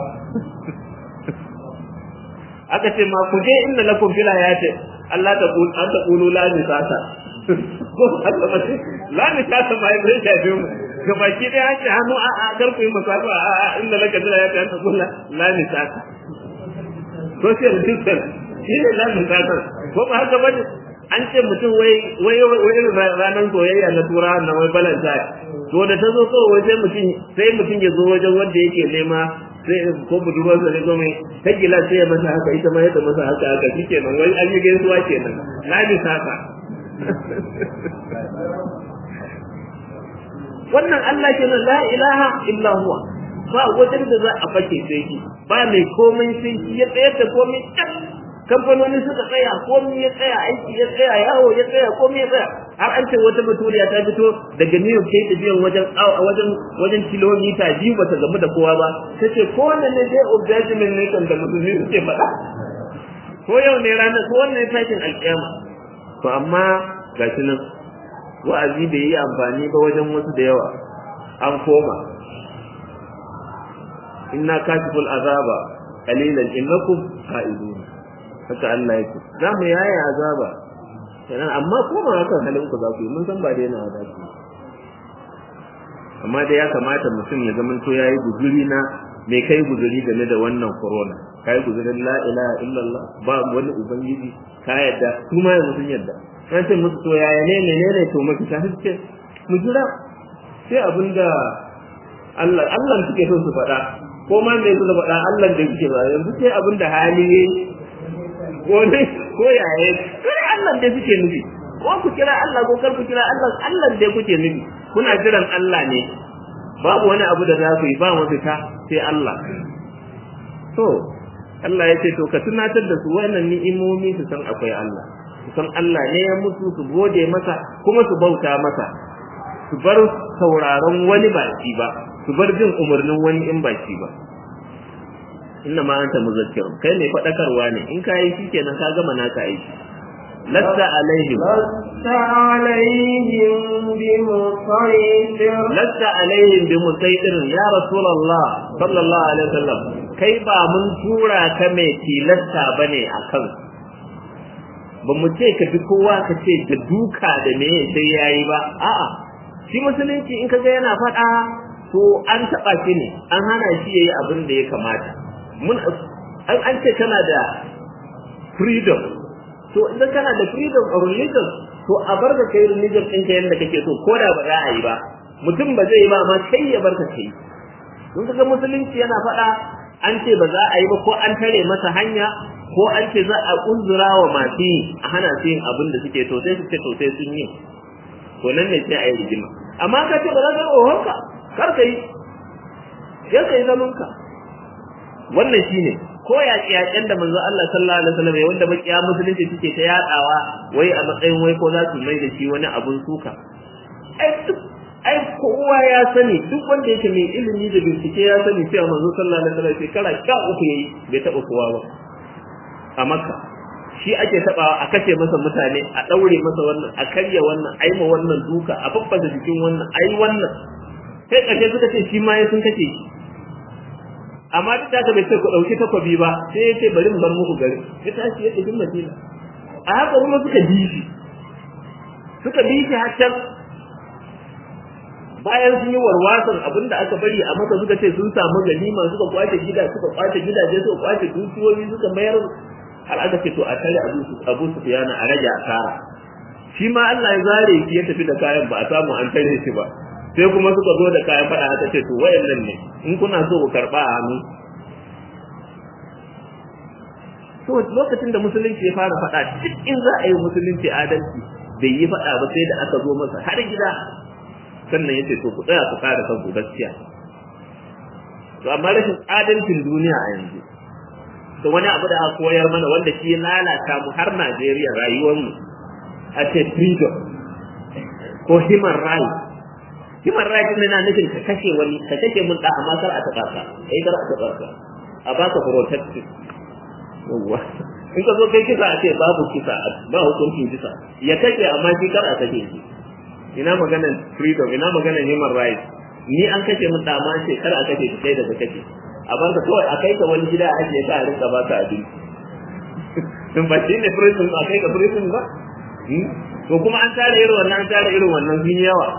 aka ce ma ku je inda lakum fil hayati Allah ta qul an ta qulu la nisata ko Allah ba la nisata ma ya bai shafe mu ga baki dai an ce hannu a a garku yi masafa a a inda laka fil hayati an ta qulu la nisata social distance shi ne la nisata ko ba haka bane an ce mutum wai wai wai ranar soyayya na tura na wai valentine to da ta zo kawai sai mutum sai mutum ya zo wajen wanda yake nema sai ko budurwar sa ne zo mai ta gila sai ya masa haka ita ma yadda masa haka haka shikenan wai an yi gaisuwa kenan na ni saka wannan Allah kenan la ilaha illa huwa ba wajen da za a fake sai shi ba mai komai sai shi ya tsayar da komai kamfanoni suka tsaya komai ya tsaya aiki ya tsaya yawo ya tsaya komai ya tsaya har an ce wata baturiya ta fito daga New York ta tafiyan wajen wajen wajen kilomita biyu bata gamu da kowa ba tace ko wannan ne day of judgment ne kan da musulmi suke faɗa ko yau ne ranar ko wannan tashin alƙiyama to amma gashi nan wa'azi bai yi amfani ba wajen wasu da yawa an koma inna kashiful azaba qalilan innakum qa'idun haka Allah yake za mu yaya azaba kenan amma koma hakan halin ku za ku yi mun san ba daina da ku amma dai ya kamata mutum ya zama to yayi guzuri na me kai guzuri game da wannan corona kai guzurin la ilaha illallah ba wani ubangiji ka yadda su ma yanzu sun yadda an ce musu to yaya ne menene to mafita suke mu jira sai abinda Allah Allah suke so su faɗa ko ma me suka faɗa Allah da suke ba yanzu sai abinda hali yayi ko ne ko yaya sai Allah da suke nufi ko ku kira Allah ko kar ku kira Allah Allah da kuke nufi kuna jiran Allah ne babu wani abu da za ku yi ba mafita sai Allah to Allah ya ce to ka tunatar da su wannan ni'imomi su san akwai Allah su san Allah ne ya mutu su gode masa kuma su bauta masa su bar sauraron wani baki ba su bar jin umarnin wani in baki ba inna ma anta muzakkir kai ne fadakarwa ne in ka yi shikenan ka gama naka aiki lasta alaihim lasta alaihim bi musaytir lasta alaihim bi musaytir ya rasulullah sallallahu alaihi wasallam kai ba mun tura ka mai tilasta bane akan ba mu ce ka bi kowa ka ce da duka da me sai yayi ba a'a shi musulunci in kaga yana faɗa to an taɓa shi ne an hana shi yayi abin da ya kamata mun an an ce kana da freedom to idan kana da freedom of religion to a bar ka kai religion ɗinka yadda kake so ko da ba za a yi ba mutum ba zai yi ba amma kai ya bar ka kai kun ga musulunci yana faɗa an ce ba za a yi ba ko an tare masa hanya ko an ce za a kunzura wa masu yi a hana su yin abin da suke to sai su ce to sai sun yi to nan ne sai a yi rigima amma ka ce ba za ka yi ohonka kar ka yi ya ka yi zamanka wannan shine ko yaƙi yaƙen da manzo Allah sallallahu alaihi wasallam wanda makiya musulunci suke ta yadawa wai a matsayin wai ko za su mai da shi wani abun suka ai duk ai kowa ya sani duk wanda yake mai ilimi da bincike ya sani cewa manzo sallallahu alaihi wasallam shekara sha uku yayi bai taɓa kowa ba a makka shi ake tabawa a kashe masa mutane a daure masa wannan a karya wannan a yi ma wannan duka a faffasa jikin wannan a yi wannan sai ƙarshe suka ce shi ma ya sun kashe shi amma duk da bai ce ku ɗauki takwabi ba sai ya ce bari mu bar muku gari ya tashi ya tafi madina a haka kuma suka bi shi suka bi shi har can bayan sun yi warwasan abinda aka bari a maka suka ce sun samu ganima suka kwace gida suka kwace gidaje suka kwace dukiyoyi suka mayar har aka ce to a tare abu abu sufyana a rage asara shi ma Allah ya zare shi ya tafi da kayan ba a samu an tare shi ba sai kuma suka zo da kayan fada aka ce to wayannan ne in kuna so ku karba a hannu to lokacin da musulunci ya fara fada duk in za a yi musulunci adalci bai yi fada ba sai da aka zo masa har gida sannan yace to ku tsaya ku kare kanku gaskiya to amma rashin adalcin duniya a yanzu to wani abu da aka koyar mana wanda shi lalata mu har Najeriya rayuwar mu a ce freedom ko human rights human rights ne na nufin ka kashe wani ka kashe mun da amma kar a taɓa ka kai kar a taɓa ka a baka protection yawwa in ka zo kai kisa a ce babu kisa ba hukuncin kisa ya kashe amma shi kar a kashe shi ina maganar freedom ina maganar human rights ni an kashe mun da amma ce kar a kashe shi kai daga kashe a banka kawai a kai ka wani gida a ajiye ka a rinka baka abinci tun ba shi ne prison a kai ka prison ba to kuma an tara irin wannan an tara irin wannan sun yawa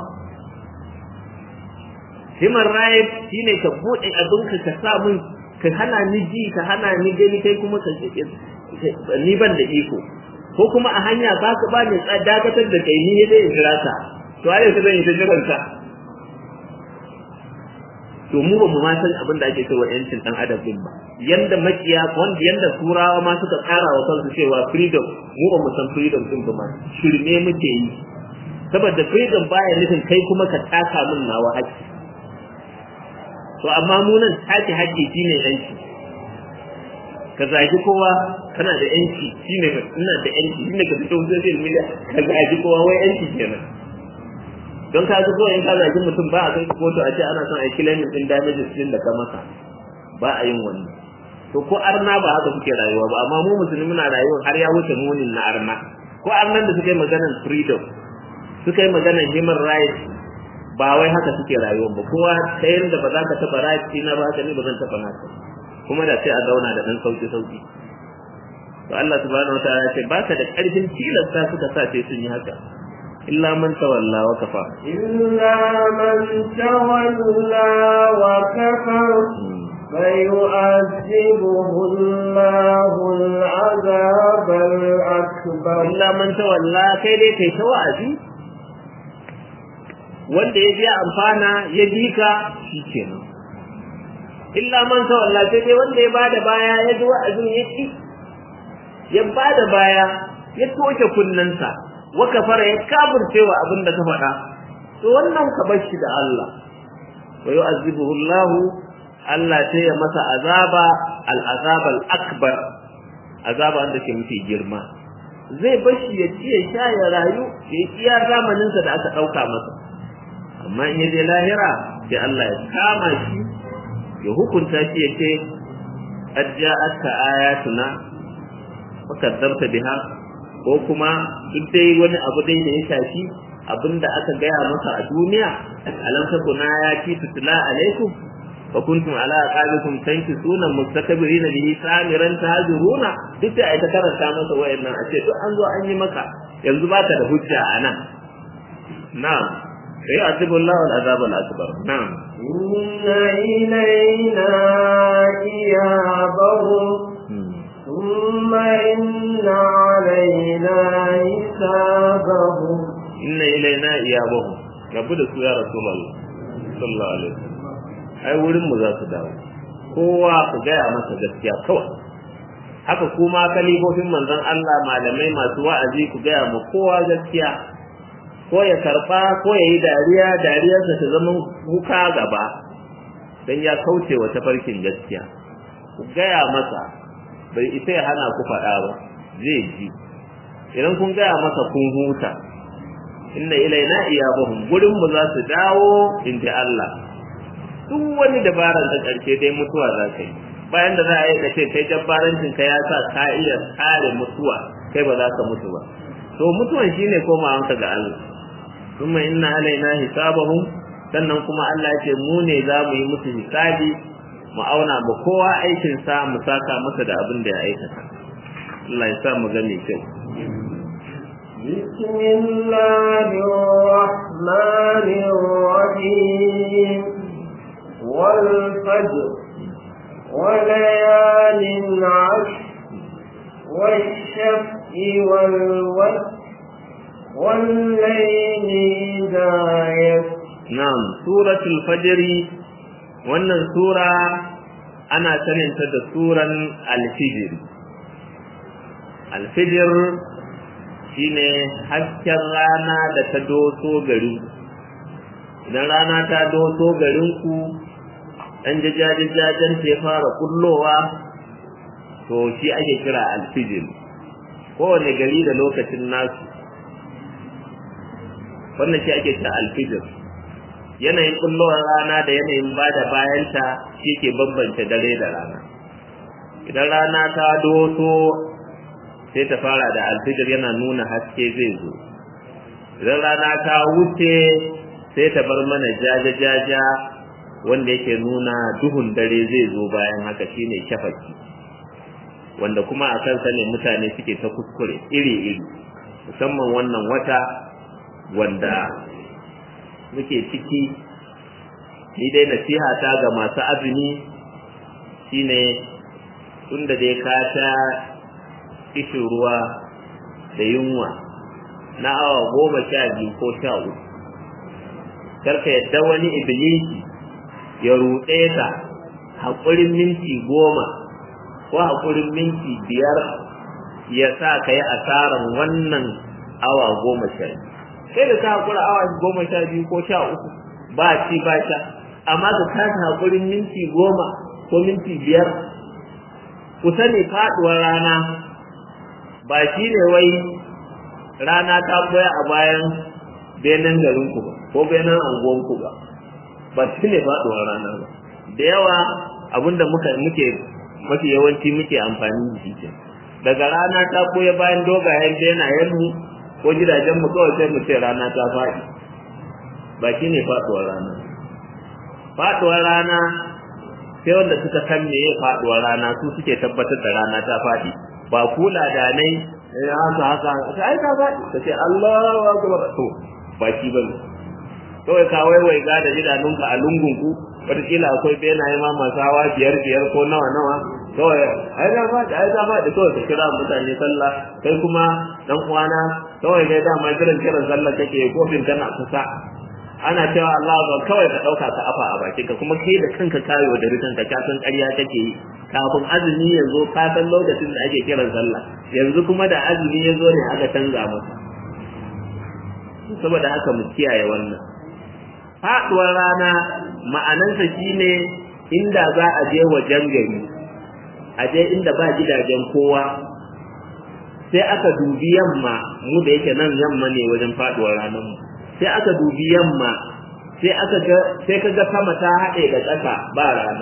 human rights shine ka bude abinka ka sa mun ka hana ni ji ka hana ni gani kai kuma ka ni ban da iko ko kuma a hanya ba ka ba ni dakatar da kai ni ne zai jira ka to ai ka zan yi ta jiran ka to mu ba mu ma san abin da ake cewa yancin dan adam din ba yanda makiya wanda yanda turawa ma suka tsara wa kansu cewa freedom mu ba mu san freedom din ba ma shirme muke yi saboda freedom baya nufin kai kuma ka taka min nawa haƙƙi to amma mu nan take haƙƙi shine yanci ka zagi kowa kana da yanci shine ina da yanci shine ka fito social media ka zagi kowa wai yanci kenan don ka ga kawai in ka zagi mutum ba a kai kotu a ce ana son a yi claiming din damages din da ka masa ba a yin wannan to ko arna ba haka suke rayuwa ba amma mu musulmi muna rayuwa har ya wuce munin na arna ko arnan da suka yi maganar freedom suka yi maganar human rights ba wai haka suke rayuwa ba kowa ta yadda ba za ka taɓa rights na ba haka ne ba zan taɓa naka kuma da sai a zauna da ɗan sauki sauki to Allah subhanahu wa ta'ala ya ce baka da ƙarfin tilasta suka sa sai sun yi haka illa man tawalla wa kafa إلا من تولى وكفر فيؤذبه الله العذاب الأكبر illa man tawalla kai dai kai ta wa'azi wanda ya je amfana ya bi ka shikenan illa man tawalla sai dai wanda ya bada baya ya ji wa'azin ya ci ya bada baya ya toke kunnensa wa kafara ya kafircewa abin da ka faɗa to wannan ka bar shi da Allah wa yu'azzibuhu Allah Allah sai ya masa azaba al-azab al-akbar azaba wanda ke mafi girma zai bar shi ya ci ya sha ya rayu ya iya zamanin sa da aka dauka masa amma in yaje lahira sai Allah ya kama shi ya hukunta shi ya ce qad ja'atka ayatuna wa kadzabta biha ko kuma duk dai wani abu dai da ya shafi abinda aka gaya masa a duniya alam takuna ya ci tutla alaikum wa kuntum ala aqabikum tankisuna mustakbirin bihi samiran tahjuruna duk da ai ta karanta masa wayannan a ce duk an zo an yi maka yanzu baka da hujja anan na'am sai azabullahu al-azab al-akbar na'am inna ilayna iyabahum ثم إن علينا حسابهم inna ilaina iyabahum rabu da su ya rasulullah sallallahu alaihi wasallam ai wurin mu za su dawo kowa ku gaya masa gaskiya kawai haka kuma kalifofin manzon Allah malamai masu wa'azi ku gaya ma kowa gaskiya ko ya karba ko ya yi dariya dariyarsa ta zama kuka gaba dan ya kauce wa tafarkin gaskiya ku gaya masa bai isa ya hana ku faɗa ba zai ji idan kun gaya masa kun huta inna ilaina iyabahum gurin mu za su dawo inda Allah duk wani dabaran da karshe dai mutuwa za ka yi bayan da za a yi ka ce kai jabbarancin ka ya sa ka iya kare mutuwa kai ba za ka mutu ba to mutuwan shine komawanka ga Allah kuma inna alaina hisabahum sannan kuma Allah ya ce mu ne za mu yi musu hisabi mu auna ba kowa aikin sa mu saka masa da abin da ya aikata Allah ya sa mu ga mai kyau بسم الله الرحمن الرحيم والفجر وليال عشر والشفع والوتر والليل إذا يسر نعم سورة الفجر wannan sura ana saninta da suran alfijir alfijir shine hasken rana da ta doso gari idan rana ta doso garinku ɗan jajajajen ta ya fara kullowa to shi ake kira alfijir kowane gari da lokacin nasu wannan shi ake kira alfijir yanayin kullowar rana da yanayin bada bayanta shi ke bambance dare da rana idan rana ta doso sai ta fara da alfijir yana nuna haske zai zo idan rana ta wuce sai ta bar mana jaja-jaja wanda yake nuna duhun dare zai zo bayan haka shine shafaki wanda kuma a kansa ne mutane suke ta kuskure iri-iri musamman wannan wata wanda muke ciki ni dai nasiha ta ga masu azumi shine tunda dai ka ta kishin ruwa da yunwa na awa goma sha biyu ko sha uku karka yadda wani ibilisi ya ruɗe ka haƙurin minti goma ko haƙurin minti biyar ya sa ka yi asarar wannan awa goma sha biyu sai da ka haƙura awa goma sha biyu ko sha uku ba ci ba sha amma ka kasa haƙurin minti goma ko minti biyar ku sani faɗuwar rana ba shi ne wai rana ta koya a bayan benin garinku ba ko benin anguwanku ba ba shi ne faɗuwar rana ba da yawa abinda muka muke mafi yawanci muke amfani da shi daga rana ta koya bayan dogayen benayen mu ko gidajen mu kawai sai mu ce rana ta faɗi ba shi ne faɗuwar rana faɗuwar rana sai wanda suka san me ya faɗuwar rana su suke tabbatar da rana ta faɗi ba kula da nai haka haka ta ai ta faɗi ta ce Allahu akbar to ba shi bane kawai ka waiwai ga da idanunka a lungunku wataƙila akwai benaye ma masu hawa biyar biyar ko nawa nawa kawai ai ta faɗi ai ta faɗi kawai ka kira mutane sallah kai kuma dan uwana kawai dai dama kiran kiran sallah kake kofin kana kusa ana cewa Allah ba kawai ka dauka ka afa a bakin ka kuma kai da kanka kayo da rikan ka ka san ƙarya kake yi kafin azumi ya zo ka san lokacin da ake kiran sallah yanzu kuma da azumi ya zo ne aka canza masa saboda haka mu kiyaye wannan faduwar rana ma'anansa shine inda za a je wajen gari a je inda ba gidajen kowa sai aka dubi yamma mu da yake nan yamma ne wajen faduwar ranar mu sai aka dubi yamma sai aka ga sai kaga sama ta haɗe da ƙasa ba rana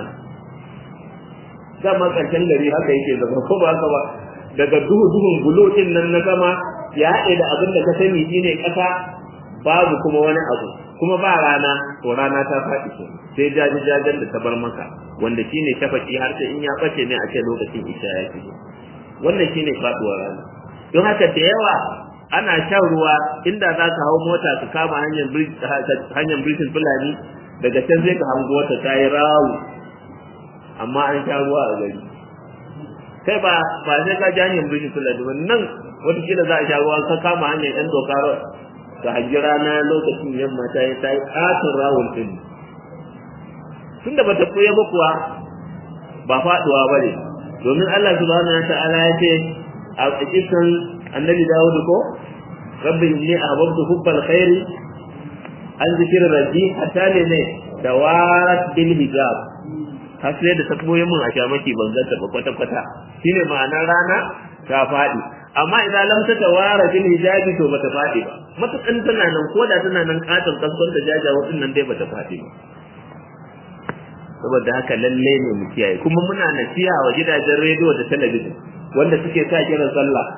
dama ƙarshen gari haka yake zama ko ba haka ba daga duhu duhun bulo din nan na sama ya haɗe da abin da ka sani shine ƙasa babu kuma wani abu kuma ba rana to rana ta faɗi ke sai jaji jajen da ta bar maka wanda shine shafaki har sai in ya bace ne a ce lokacin isha ya shigo wannan shine faɗuwar rana don haka da yawa ana shan ruwa inda za ka hau mota ka kama hanyar hanyar birkin fulani daga can sai ka hango wata ta yi rawu amma an sha ruwa a gari kai ba ba sai ka ji hanyar birkin fulani ba nan wataƙila za a sha ruwa ka kama hanyar yan doka ka hangi rana lokacin yamma ta yi ta yi ƙaton rawun ɗin tunda ba ta koya ba kuwa ba faɗuwa ba ne domin Allah subhanahu wa ta'ala ya ce a cikin annabi Dawud ko rabbi inni ahbabtu hubbal khairi an zikir rabbi hatta ne ne dawarat bil hijab har sai da ta koyi mun a shamaki ban zanta ba kwata kwata shine ma'anar rana ta faɗi amma idan lam ta tawara bil hijabi to bata faɗi ba matakan tana nan ko da tana nan katon kaskon ta jaja nan dai bata faɗi ba saboda haka lalle ne mu kiyaye kuma muna nasiha wa gidajen rediyo da talabijin wanda suke sa kiran sallah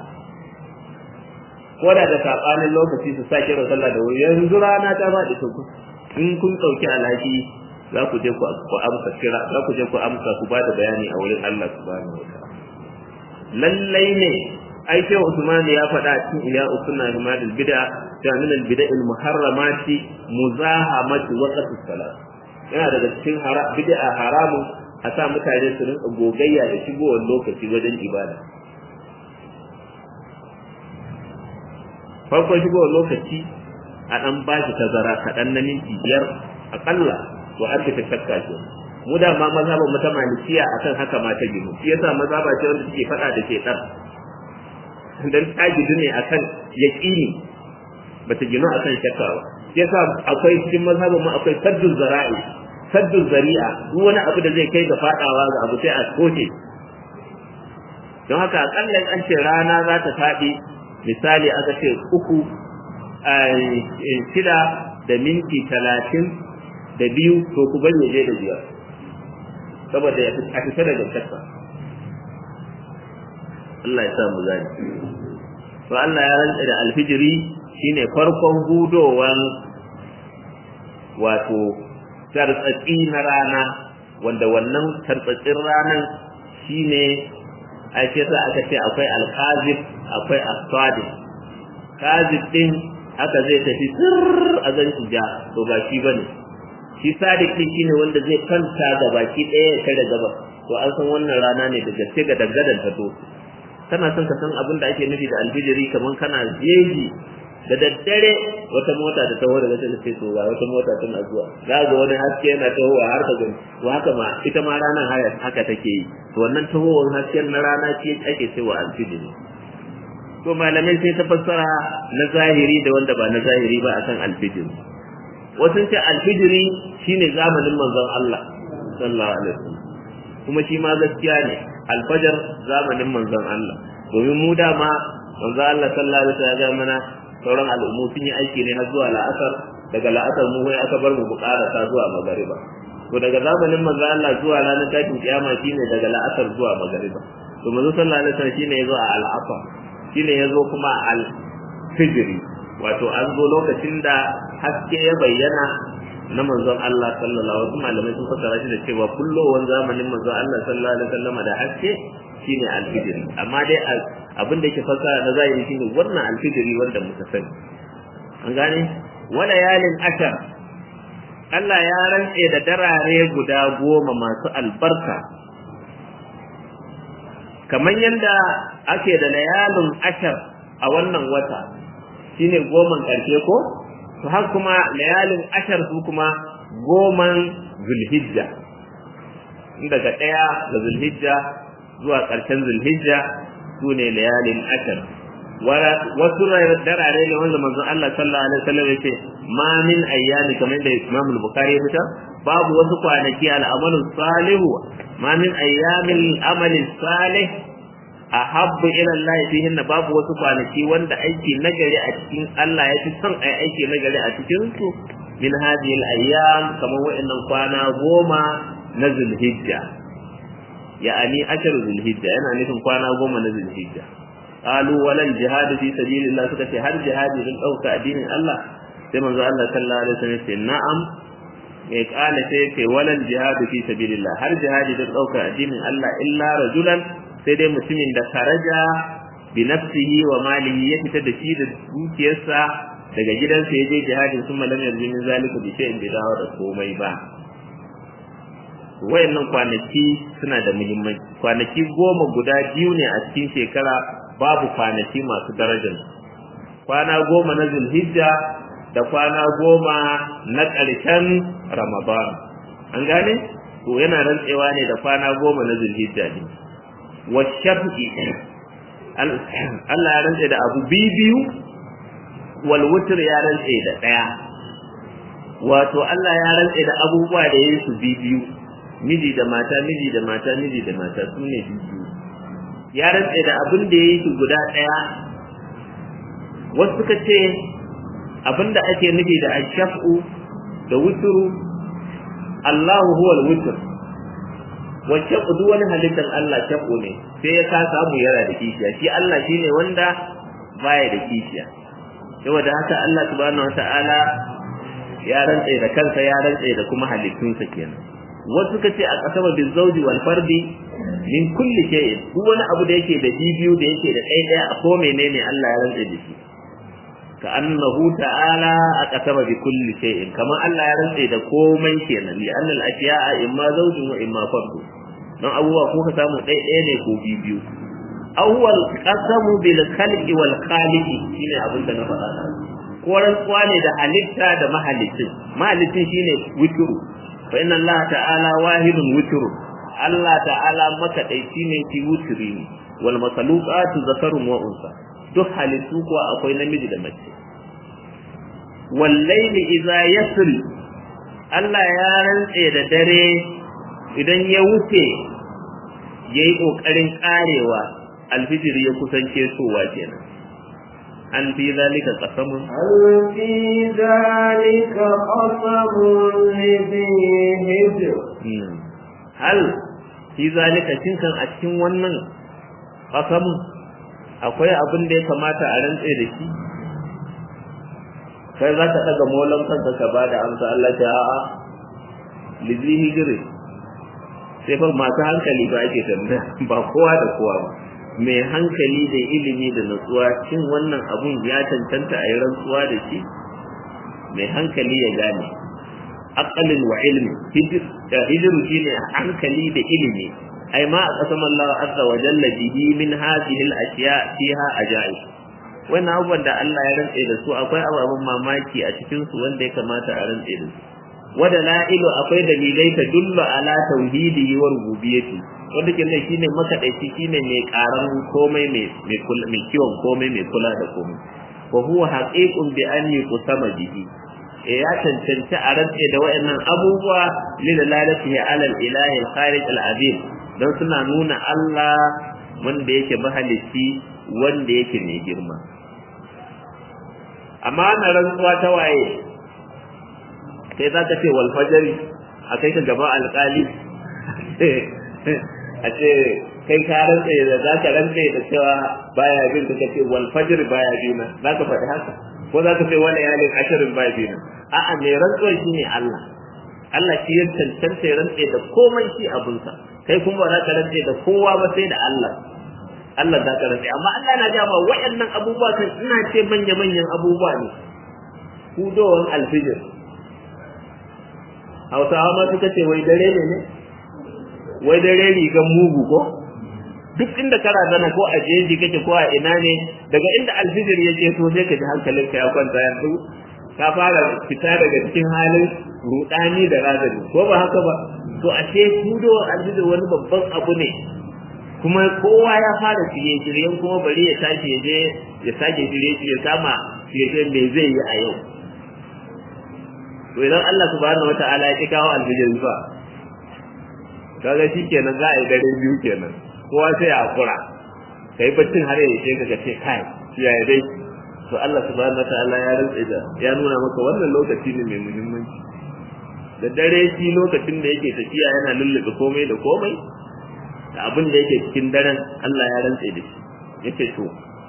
ko da da sabanin lokaci su sa kiran sallah da wuri yanzu rana ta faɗi to in kun ɗauki alhaki za ku je ku amsa kira za ku je ku amsa ku ba da bayani a wurin Allah subhanahu wa ta'ala lallai ne ai sai Usman ya faɗa cikin iya usunna himadul bid'a ta min al bid'il muharramati muzahamati waqti salat yana daga cikin bid'a haramun a sa mutane su rinka gogayya da shigowar lokaci wajen ibada farkon shigowar lokaci a ɗan ba shi tazara kaɗan na minti biyar aƙalla to an ta shakka ce mu da ma mazhaban mu ta malikiya akan haka ma ta ginu shi yasa mazhaba ce wanda take faɗa da shaitan dan ta gidu ne akan yaqini bata ginu akan shakka ba shi yasa akwai cikin mazhabin mu akwai saddul zara'i saddul zari'a duk wani abu da zai kai ga fadawa ga abu sai a koce don haka akalla an ce rana za ta faɗi misali aka ce uku a shida da minti talatin da biyu to ku bari je da biyar saboda a fita daga kasa Allah ya sa mu gani to Allah ya rantsa da alfijiri shine farkon hudowan wato tartsatsi na rana wanda wannan tartsatsin ranan shine a ce sa aka ce akwai alkazib akwai asadi kazib din haka zai tafi sir a zan ja to ba shi bane shi sadiq din shine wanda zai kanta ga baki ɗaya ya kare gaba to an san wannan rana ne da gaske ga dangadan ta to kana son ka san abin da ake nufi da alfijiri kaman kana jeji da daddare wata mota da taho daga cikin sai to ga wata mota tana zuwa za ga wani haske yana tahowa har ka gani to haka ma ita ma ranar haya haka take yi to wannan tahowar hasken na rana ce ake cewa alfijiri to malamai sai ta fassara na zahiri da wanda ba na zahiri ba akan alfijiri wasu ce alfijiri shine zamanin manzon Allah sallallahu alaihi wasallam kuma shi ma gaskiya ne alfajar zamanin manzon Allah domin mu dama manzon Allah sallallahu alaihi wasallam ya mana sauran al'ummu sun yi aiki ne har zuwa la'asar daga la'asar mu wai aka bar mu buƙarasa zuwa magariba to daga zamanin manzo Allah zuwa ranar tashin kiyama shine daga la'asar zuwa magariba to manzo sallallahu alaihi wasallam shine yazo a al'asar shine yazo kuma al fijri wato an zo lokacin da haske ya bayyana na manzon Allah sallallahu alaihi wasallam malamai sun fassara shi da cewa kullowar zamanin manzon Allah sallallahu alaihi wasallam da haske shine alfijiri amma dai abin da yake fassara na zahiri shine wannan alfijiri wanda muka sani an gane wala yalin ashar Allah ya rantse da darare guda goma masu albarka kamar yadda ake da layalin ashar a wannan wata shine goman ƙarshe ko to har kuma layalin ashar su kuma goman zulhijja daga ɗaya da zulhijja zuwa ƙarshen zulhijja su ne layalin ashar wasu darare ne wanda manzon Allah sallallahu alaihi wasallam yace ma min ayyami kamar da Imam al-Bukhari ya fita babu wasu kwanaki al-amalu salihu ma min ayyamil amali salih ahabbu ila Allah fihinna babu wasu kwanaki wanda aiki nagari a cikin Allah ya fi son ai aiki nagari a cikin su min hadhihi al-ayyam kamar wa'annan kwana goma na Zulhijja ya'ani ashar Zulhijja yana nufin kwana goma na Zulhijja qalu walal jihad fi sabilillah suka ce har jihadi din dauka addinin Allah sai manzo Allah sallallahu alaihi wasallam ce na'am mai kala sai ce walal jihad fi sabilillah har jihadi din dauka addinin Allah illa rajulan sai dai mutumin da karaja bi nafsihi wa malihi ya fita da shi da dukiyarsa daga gidansa ya je jihadin sun malam yanzu min zalika bi shay'in bai dawo da komai ba wayannan kwanaki suna da muhimmanci kwanaki goma guda biyu ne a cikin shekara babu kwanaki masu darajar kwana goma na zulhijja da kwana goma na ƙarshen ramadan an gane to yana rantsewa ne da kwana goma na zulhijja ne wa shafi Allah ya rantse da abu biyu wal wutr ya rantse da ɗaya wato Allah ya rantse da abubuwa da yayin su biyu miji da mata miji da mata miji da mata su ne biyu ya rantse da abin da ya yi su guda ɗaya wasu suka ce abin da ake nufi da ashaf'u da wuturu Allahu huwa al-wutr wacce duk wani halittar Allah shaf'u ne sai ya ka samu yara da kishiya shi Allah shine wanda baya da kishiya saboda haka Allah subhanahu wata'ala ya rantse da kansa ya rantse da kuma halittunsa kenan wasu suka ce a kasaba bil zawji wal fardi min kulli shay'in duk wani abu da yake da bibiyu da yake da ɗaya ɗaya a ko menene Allah ya rantse da shi ka annahu ta'ala a kasaba bi kulli shay'in kamar Allah ya rantse da komai kenan li anna al ashiya'a imma zawjun wa imma fardu don abubuwa ko ka samu ɗaya ɗaya ne ko bibiyu awwal qasamu bil khalqi wal khaliqi shine abin da na faɗa ko rantsuwa ne da halitta da mahalicin mahalicin shine witru fa inna Allah ta'ala wahidun witru Allah ta'ala makaɗaici ne ki wuturi ne wal masaluqatu zakarun wa unsa duk halittu kuwa akwai namiji da mace wal layli idza yasri Allah ya rantse da dare idan ya wuce yayi kokarin karewa alfijir ya kusan kesowa kenan an fi zalika qasamun هل في ذلك قسم لذي هجر hal fi zalika shin kan a cikin wannan qasamun akwai abin da ya kamata a rantse da shi kai za ka daga molan kanka ka ba da amsa Allah ta a'a lizi hijiri sai fa masu hankali ba ake tambaya ba kowa da kowa ba mai hankali da ilimi da nutsuwa shin wannan abun ya cancanta a yi rantsuwa da shi mai hankali ya gane aqalin wa ilmi hijiru shine hankali da ilimi ai ma a kasam Allah azza wa jalla bihi min hadhihi al-ashya fiha ajaib wannan abubuwan da Allah ya rantse da su akwai ababen mamaki a cikin su wanda ya kamata a rantse da su wada la'ilu akwai dalilai ta dullu ala tauhidihi wa rububiyyati wanda ke nan shine makadaici shine mai karan komai mai mai kiwon komai mai kula da komai wa huwa haqiqun bi an yuqsama bihi e ya cancanci a rantse da wayannan abubuwa lilalatihi ala al-ilahi al-khariq al-azim don suna nuna Allah wanda yake mahalici wanda yake mai girma amma na rantsuwa ta waye sai za ka ce wal fajari a kai ka gaba alƙali a ce kai ka rantse da za ka rantse da cewa baya bin ka ce wal fajr baya bina za ka faɗi haka ko za ka ce wani yalin ashirin baya bina a'a mai rantsuwar shi ne Allah Allah shi ya cancanta ya rantse da komai shi abinsa kai kuma ba za ka rantse da kowa ba sai da Allah Allah za ka rantse amma Allah na gama waɗannan abubuwa kan ina ce manya-manyan abubuwa ne hudowan alfijir hausawa ma suka ce wai dare ne ne wai dare rigan mugu ko duk inda kana zana ko a jeji kake ko a ina ne daga inda alfijir yake so sai ka ji hankalinka ya kwanta yanzu ka fara fita daga cikin halin rudani da razani ko ba haka ba to ashe hudo alfijir wani babban abu ne kuma kowa ya fara shirye shiryen kuma bari ya tashi ya je ya sake shirye shirye kama shirye me zai yi a yau to idan Allah subhanahu wataala ya kawo alfijir fa kaga shikenan za a yi dare biyu kenan kowa sai a kura kai baccin har ya ce ka ce kai ya dai to Allah subhanahu wataala ya rantsa da ya nuna maka wannan lokaci ne mai muhimmanci da dare shi lokacin da yake tafiya yana lullube komai da komai da abin da yake cikin daren Allah ya rantsa da shi yace to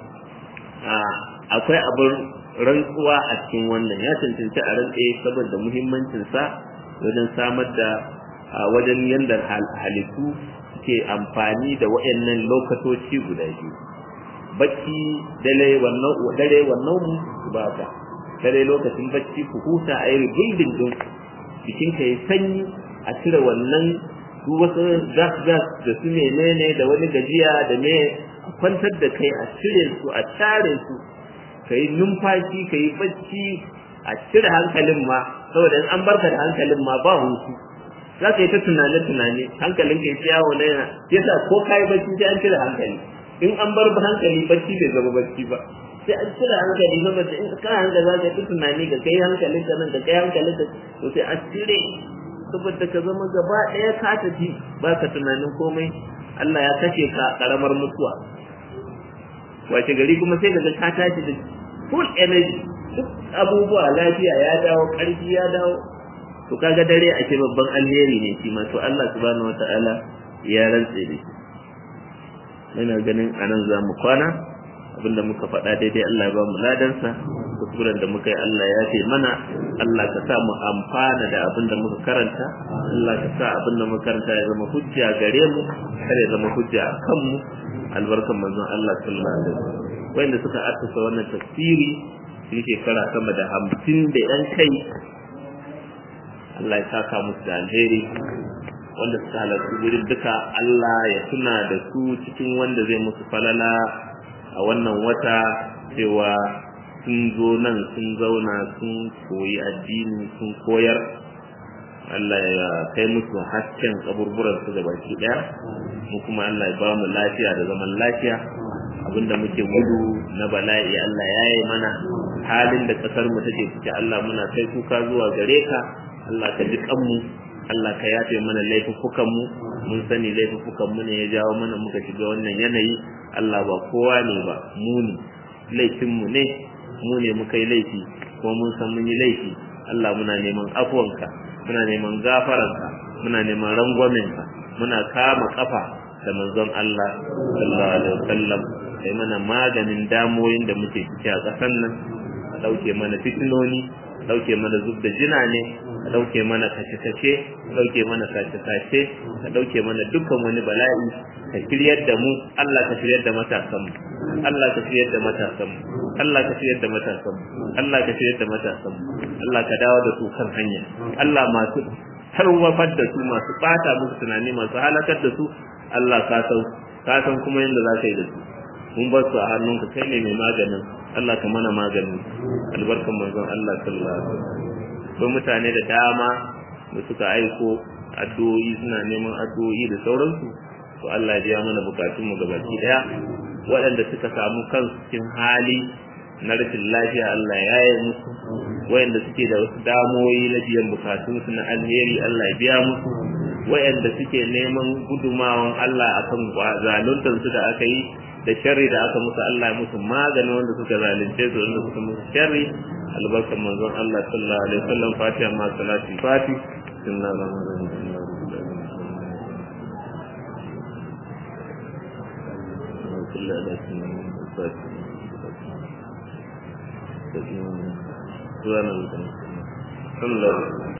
a akwai abin rantsuwa a cikin wannan ya cancanci a rantse saboda muhimmancin sa wajen samar da wajen yanda halittu ke amfani da waɗannan lokatoci guda biyu bacci dare wannan dare wannan mu ba ka dare lokacin bacci ku huta a yi building din jikin ka yi sanyi a cire wannan duk wasu gas gas da su menene da wani gajiya da me a kwantar da kai a cire su a tare su ka yi numfashi ka yi bacci a cire hankalin ma saboda in an barka da hankalin ma ba hutu za ka yi ta tunane-tunane hankalin ka yi yawo na yana yasa ko ka yi bacci sai an cire hankali in an bar hankali bacci bai zama bacci ba sai an cire hankali saboda in ka hankali za ka yi tunani ka kai hankalin ka nan ka kai hankalin ka to sai an cire saboda ka zama gaba ɗaya ka tafi ba ka tunanin komai Allah ya kashe ka karamar mutuwa wace gari kuma sai ka ga ka tashi da full energy duk abubuwa lafiya ya dawo ƙarfi ya dawo to kaga dare a ce babban alheri ne shi ma to Allah subhanahu wataala ya rantse da shi ina ganin anan za mu kwana abinda muka faɗa daidai Allah ya ba mu ladansa kuskuren da muka yi Allah ya ce mana Allah ka sa mu amfana da abinda muka karanta Allah ka sa abinda muka karanta ya zama hujja gare mu kar ya zama hujja a kanmu albarkan manzon Allah sallallahu alaihi wasallam wanda suka assasa wannan tafsiri shi shekara sama da hamsin da yan kai Allah ya saka musu da alheri wanda suka halarci wurin duka Allah ya tuna da su cikin wanda zai musu falala a wannan wata cewa sun zo nan sun zauna sun koyi addini sun koyar Allah ya kai musu hasken kaburburan su da baki daya mu kuma Allah ya ba mu lafiya da zaman lafiya abinda muke gudu na bala'i Allah ya yi mana halin da kasar mu take ciki Allah muna kai kuka zuwa gare ka Allah ka ji kanmu Allah ka yafe mana laifukan mu mun sani laifukan mu ne ya jawo mana muka shiga wannan yanayi Allah ba kowa ne ba mu ne laifin mu ne mu ne muka yi laifi kuma mun san mun yi laifi Allah muna neman afuwanka muna neman gafaranka muna neman rangwamenka muna kama kafa da manzon Allah sallallahu alaihi wasallam sai mana maganin damoyin da muke ciki a ƙasar nan a ɗauke mana fitinoni a ɗauke mana zub da jina ne a ɗauke mana kashe-kashe a ɗauke mana sace-sace a ɗauke mana dukkan wani bala'i ka shiryar da mu Allah ka shiryar da matasan mu Allah ka shiryar da matasan mu Allah ka shiryar da matasan mu Allah ka shiryar da matasan mu Allah ka dawo da su kan hanya Allah masu tarwafar da su masu bata musu tunani masu halakar da su Allah ka san ka san kuma yadda za ka yi da su mun bar su a hannunka kai ne mai maganin Allah ka mana magani albarkan manzon Allah sallallahu alaihi wasallam ko mutane da dama da suka aiko addu'o'i suna neman addu'o'i da sauransu to Allah ya biya mana bukatun mu gabaki daya waɗanda suka samu kansu cikin hali na rashin lafiya Allah ya yi musu wayanda suke da wasu damoyi na biyan bukatunsu na alheri Allah ya biya musu wayanda suke neman gudumawan Allah akan zaluntar su da aka yi da sharri da aka musu Allah ya musu maganin wanda suka zalunce su wanda suka musu sharri albarkan manzon Allah sallallahu alaihi wasallam fatiha ma salati fati sunna ramadan كل أداة من الفاتحة سبحان الله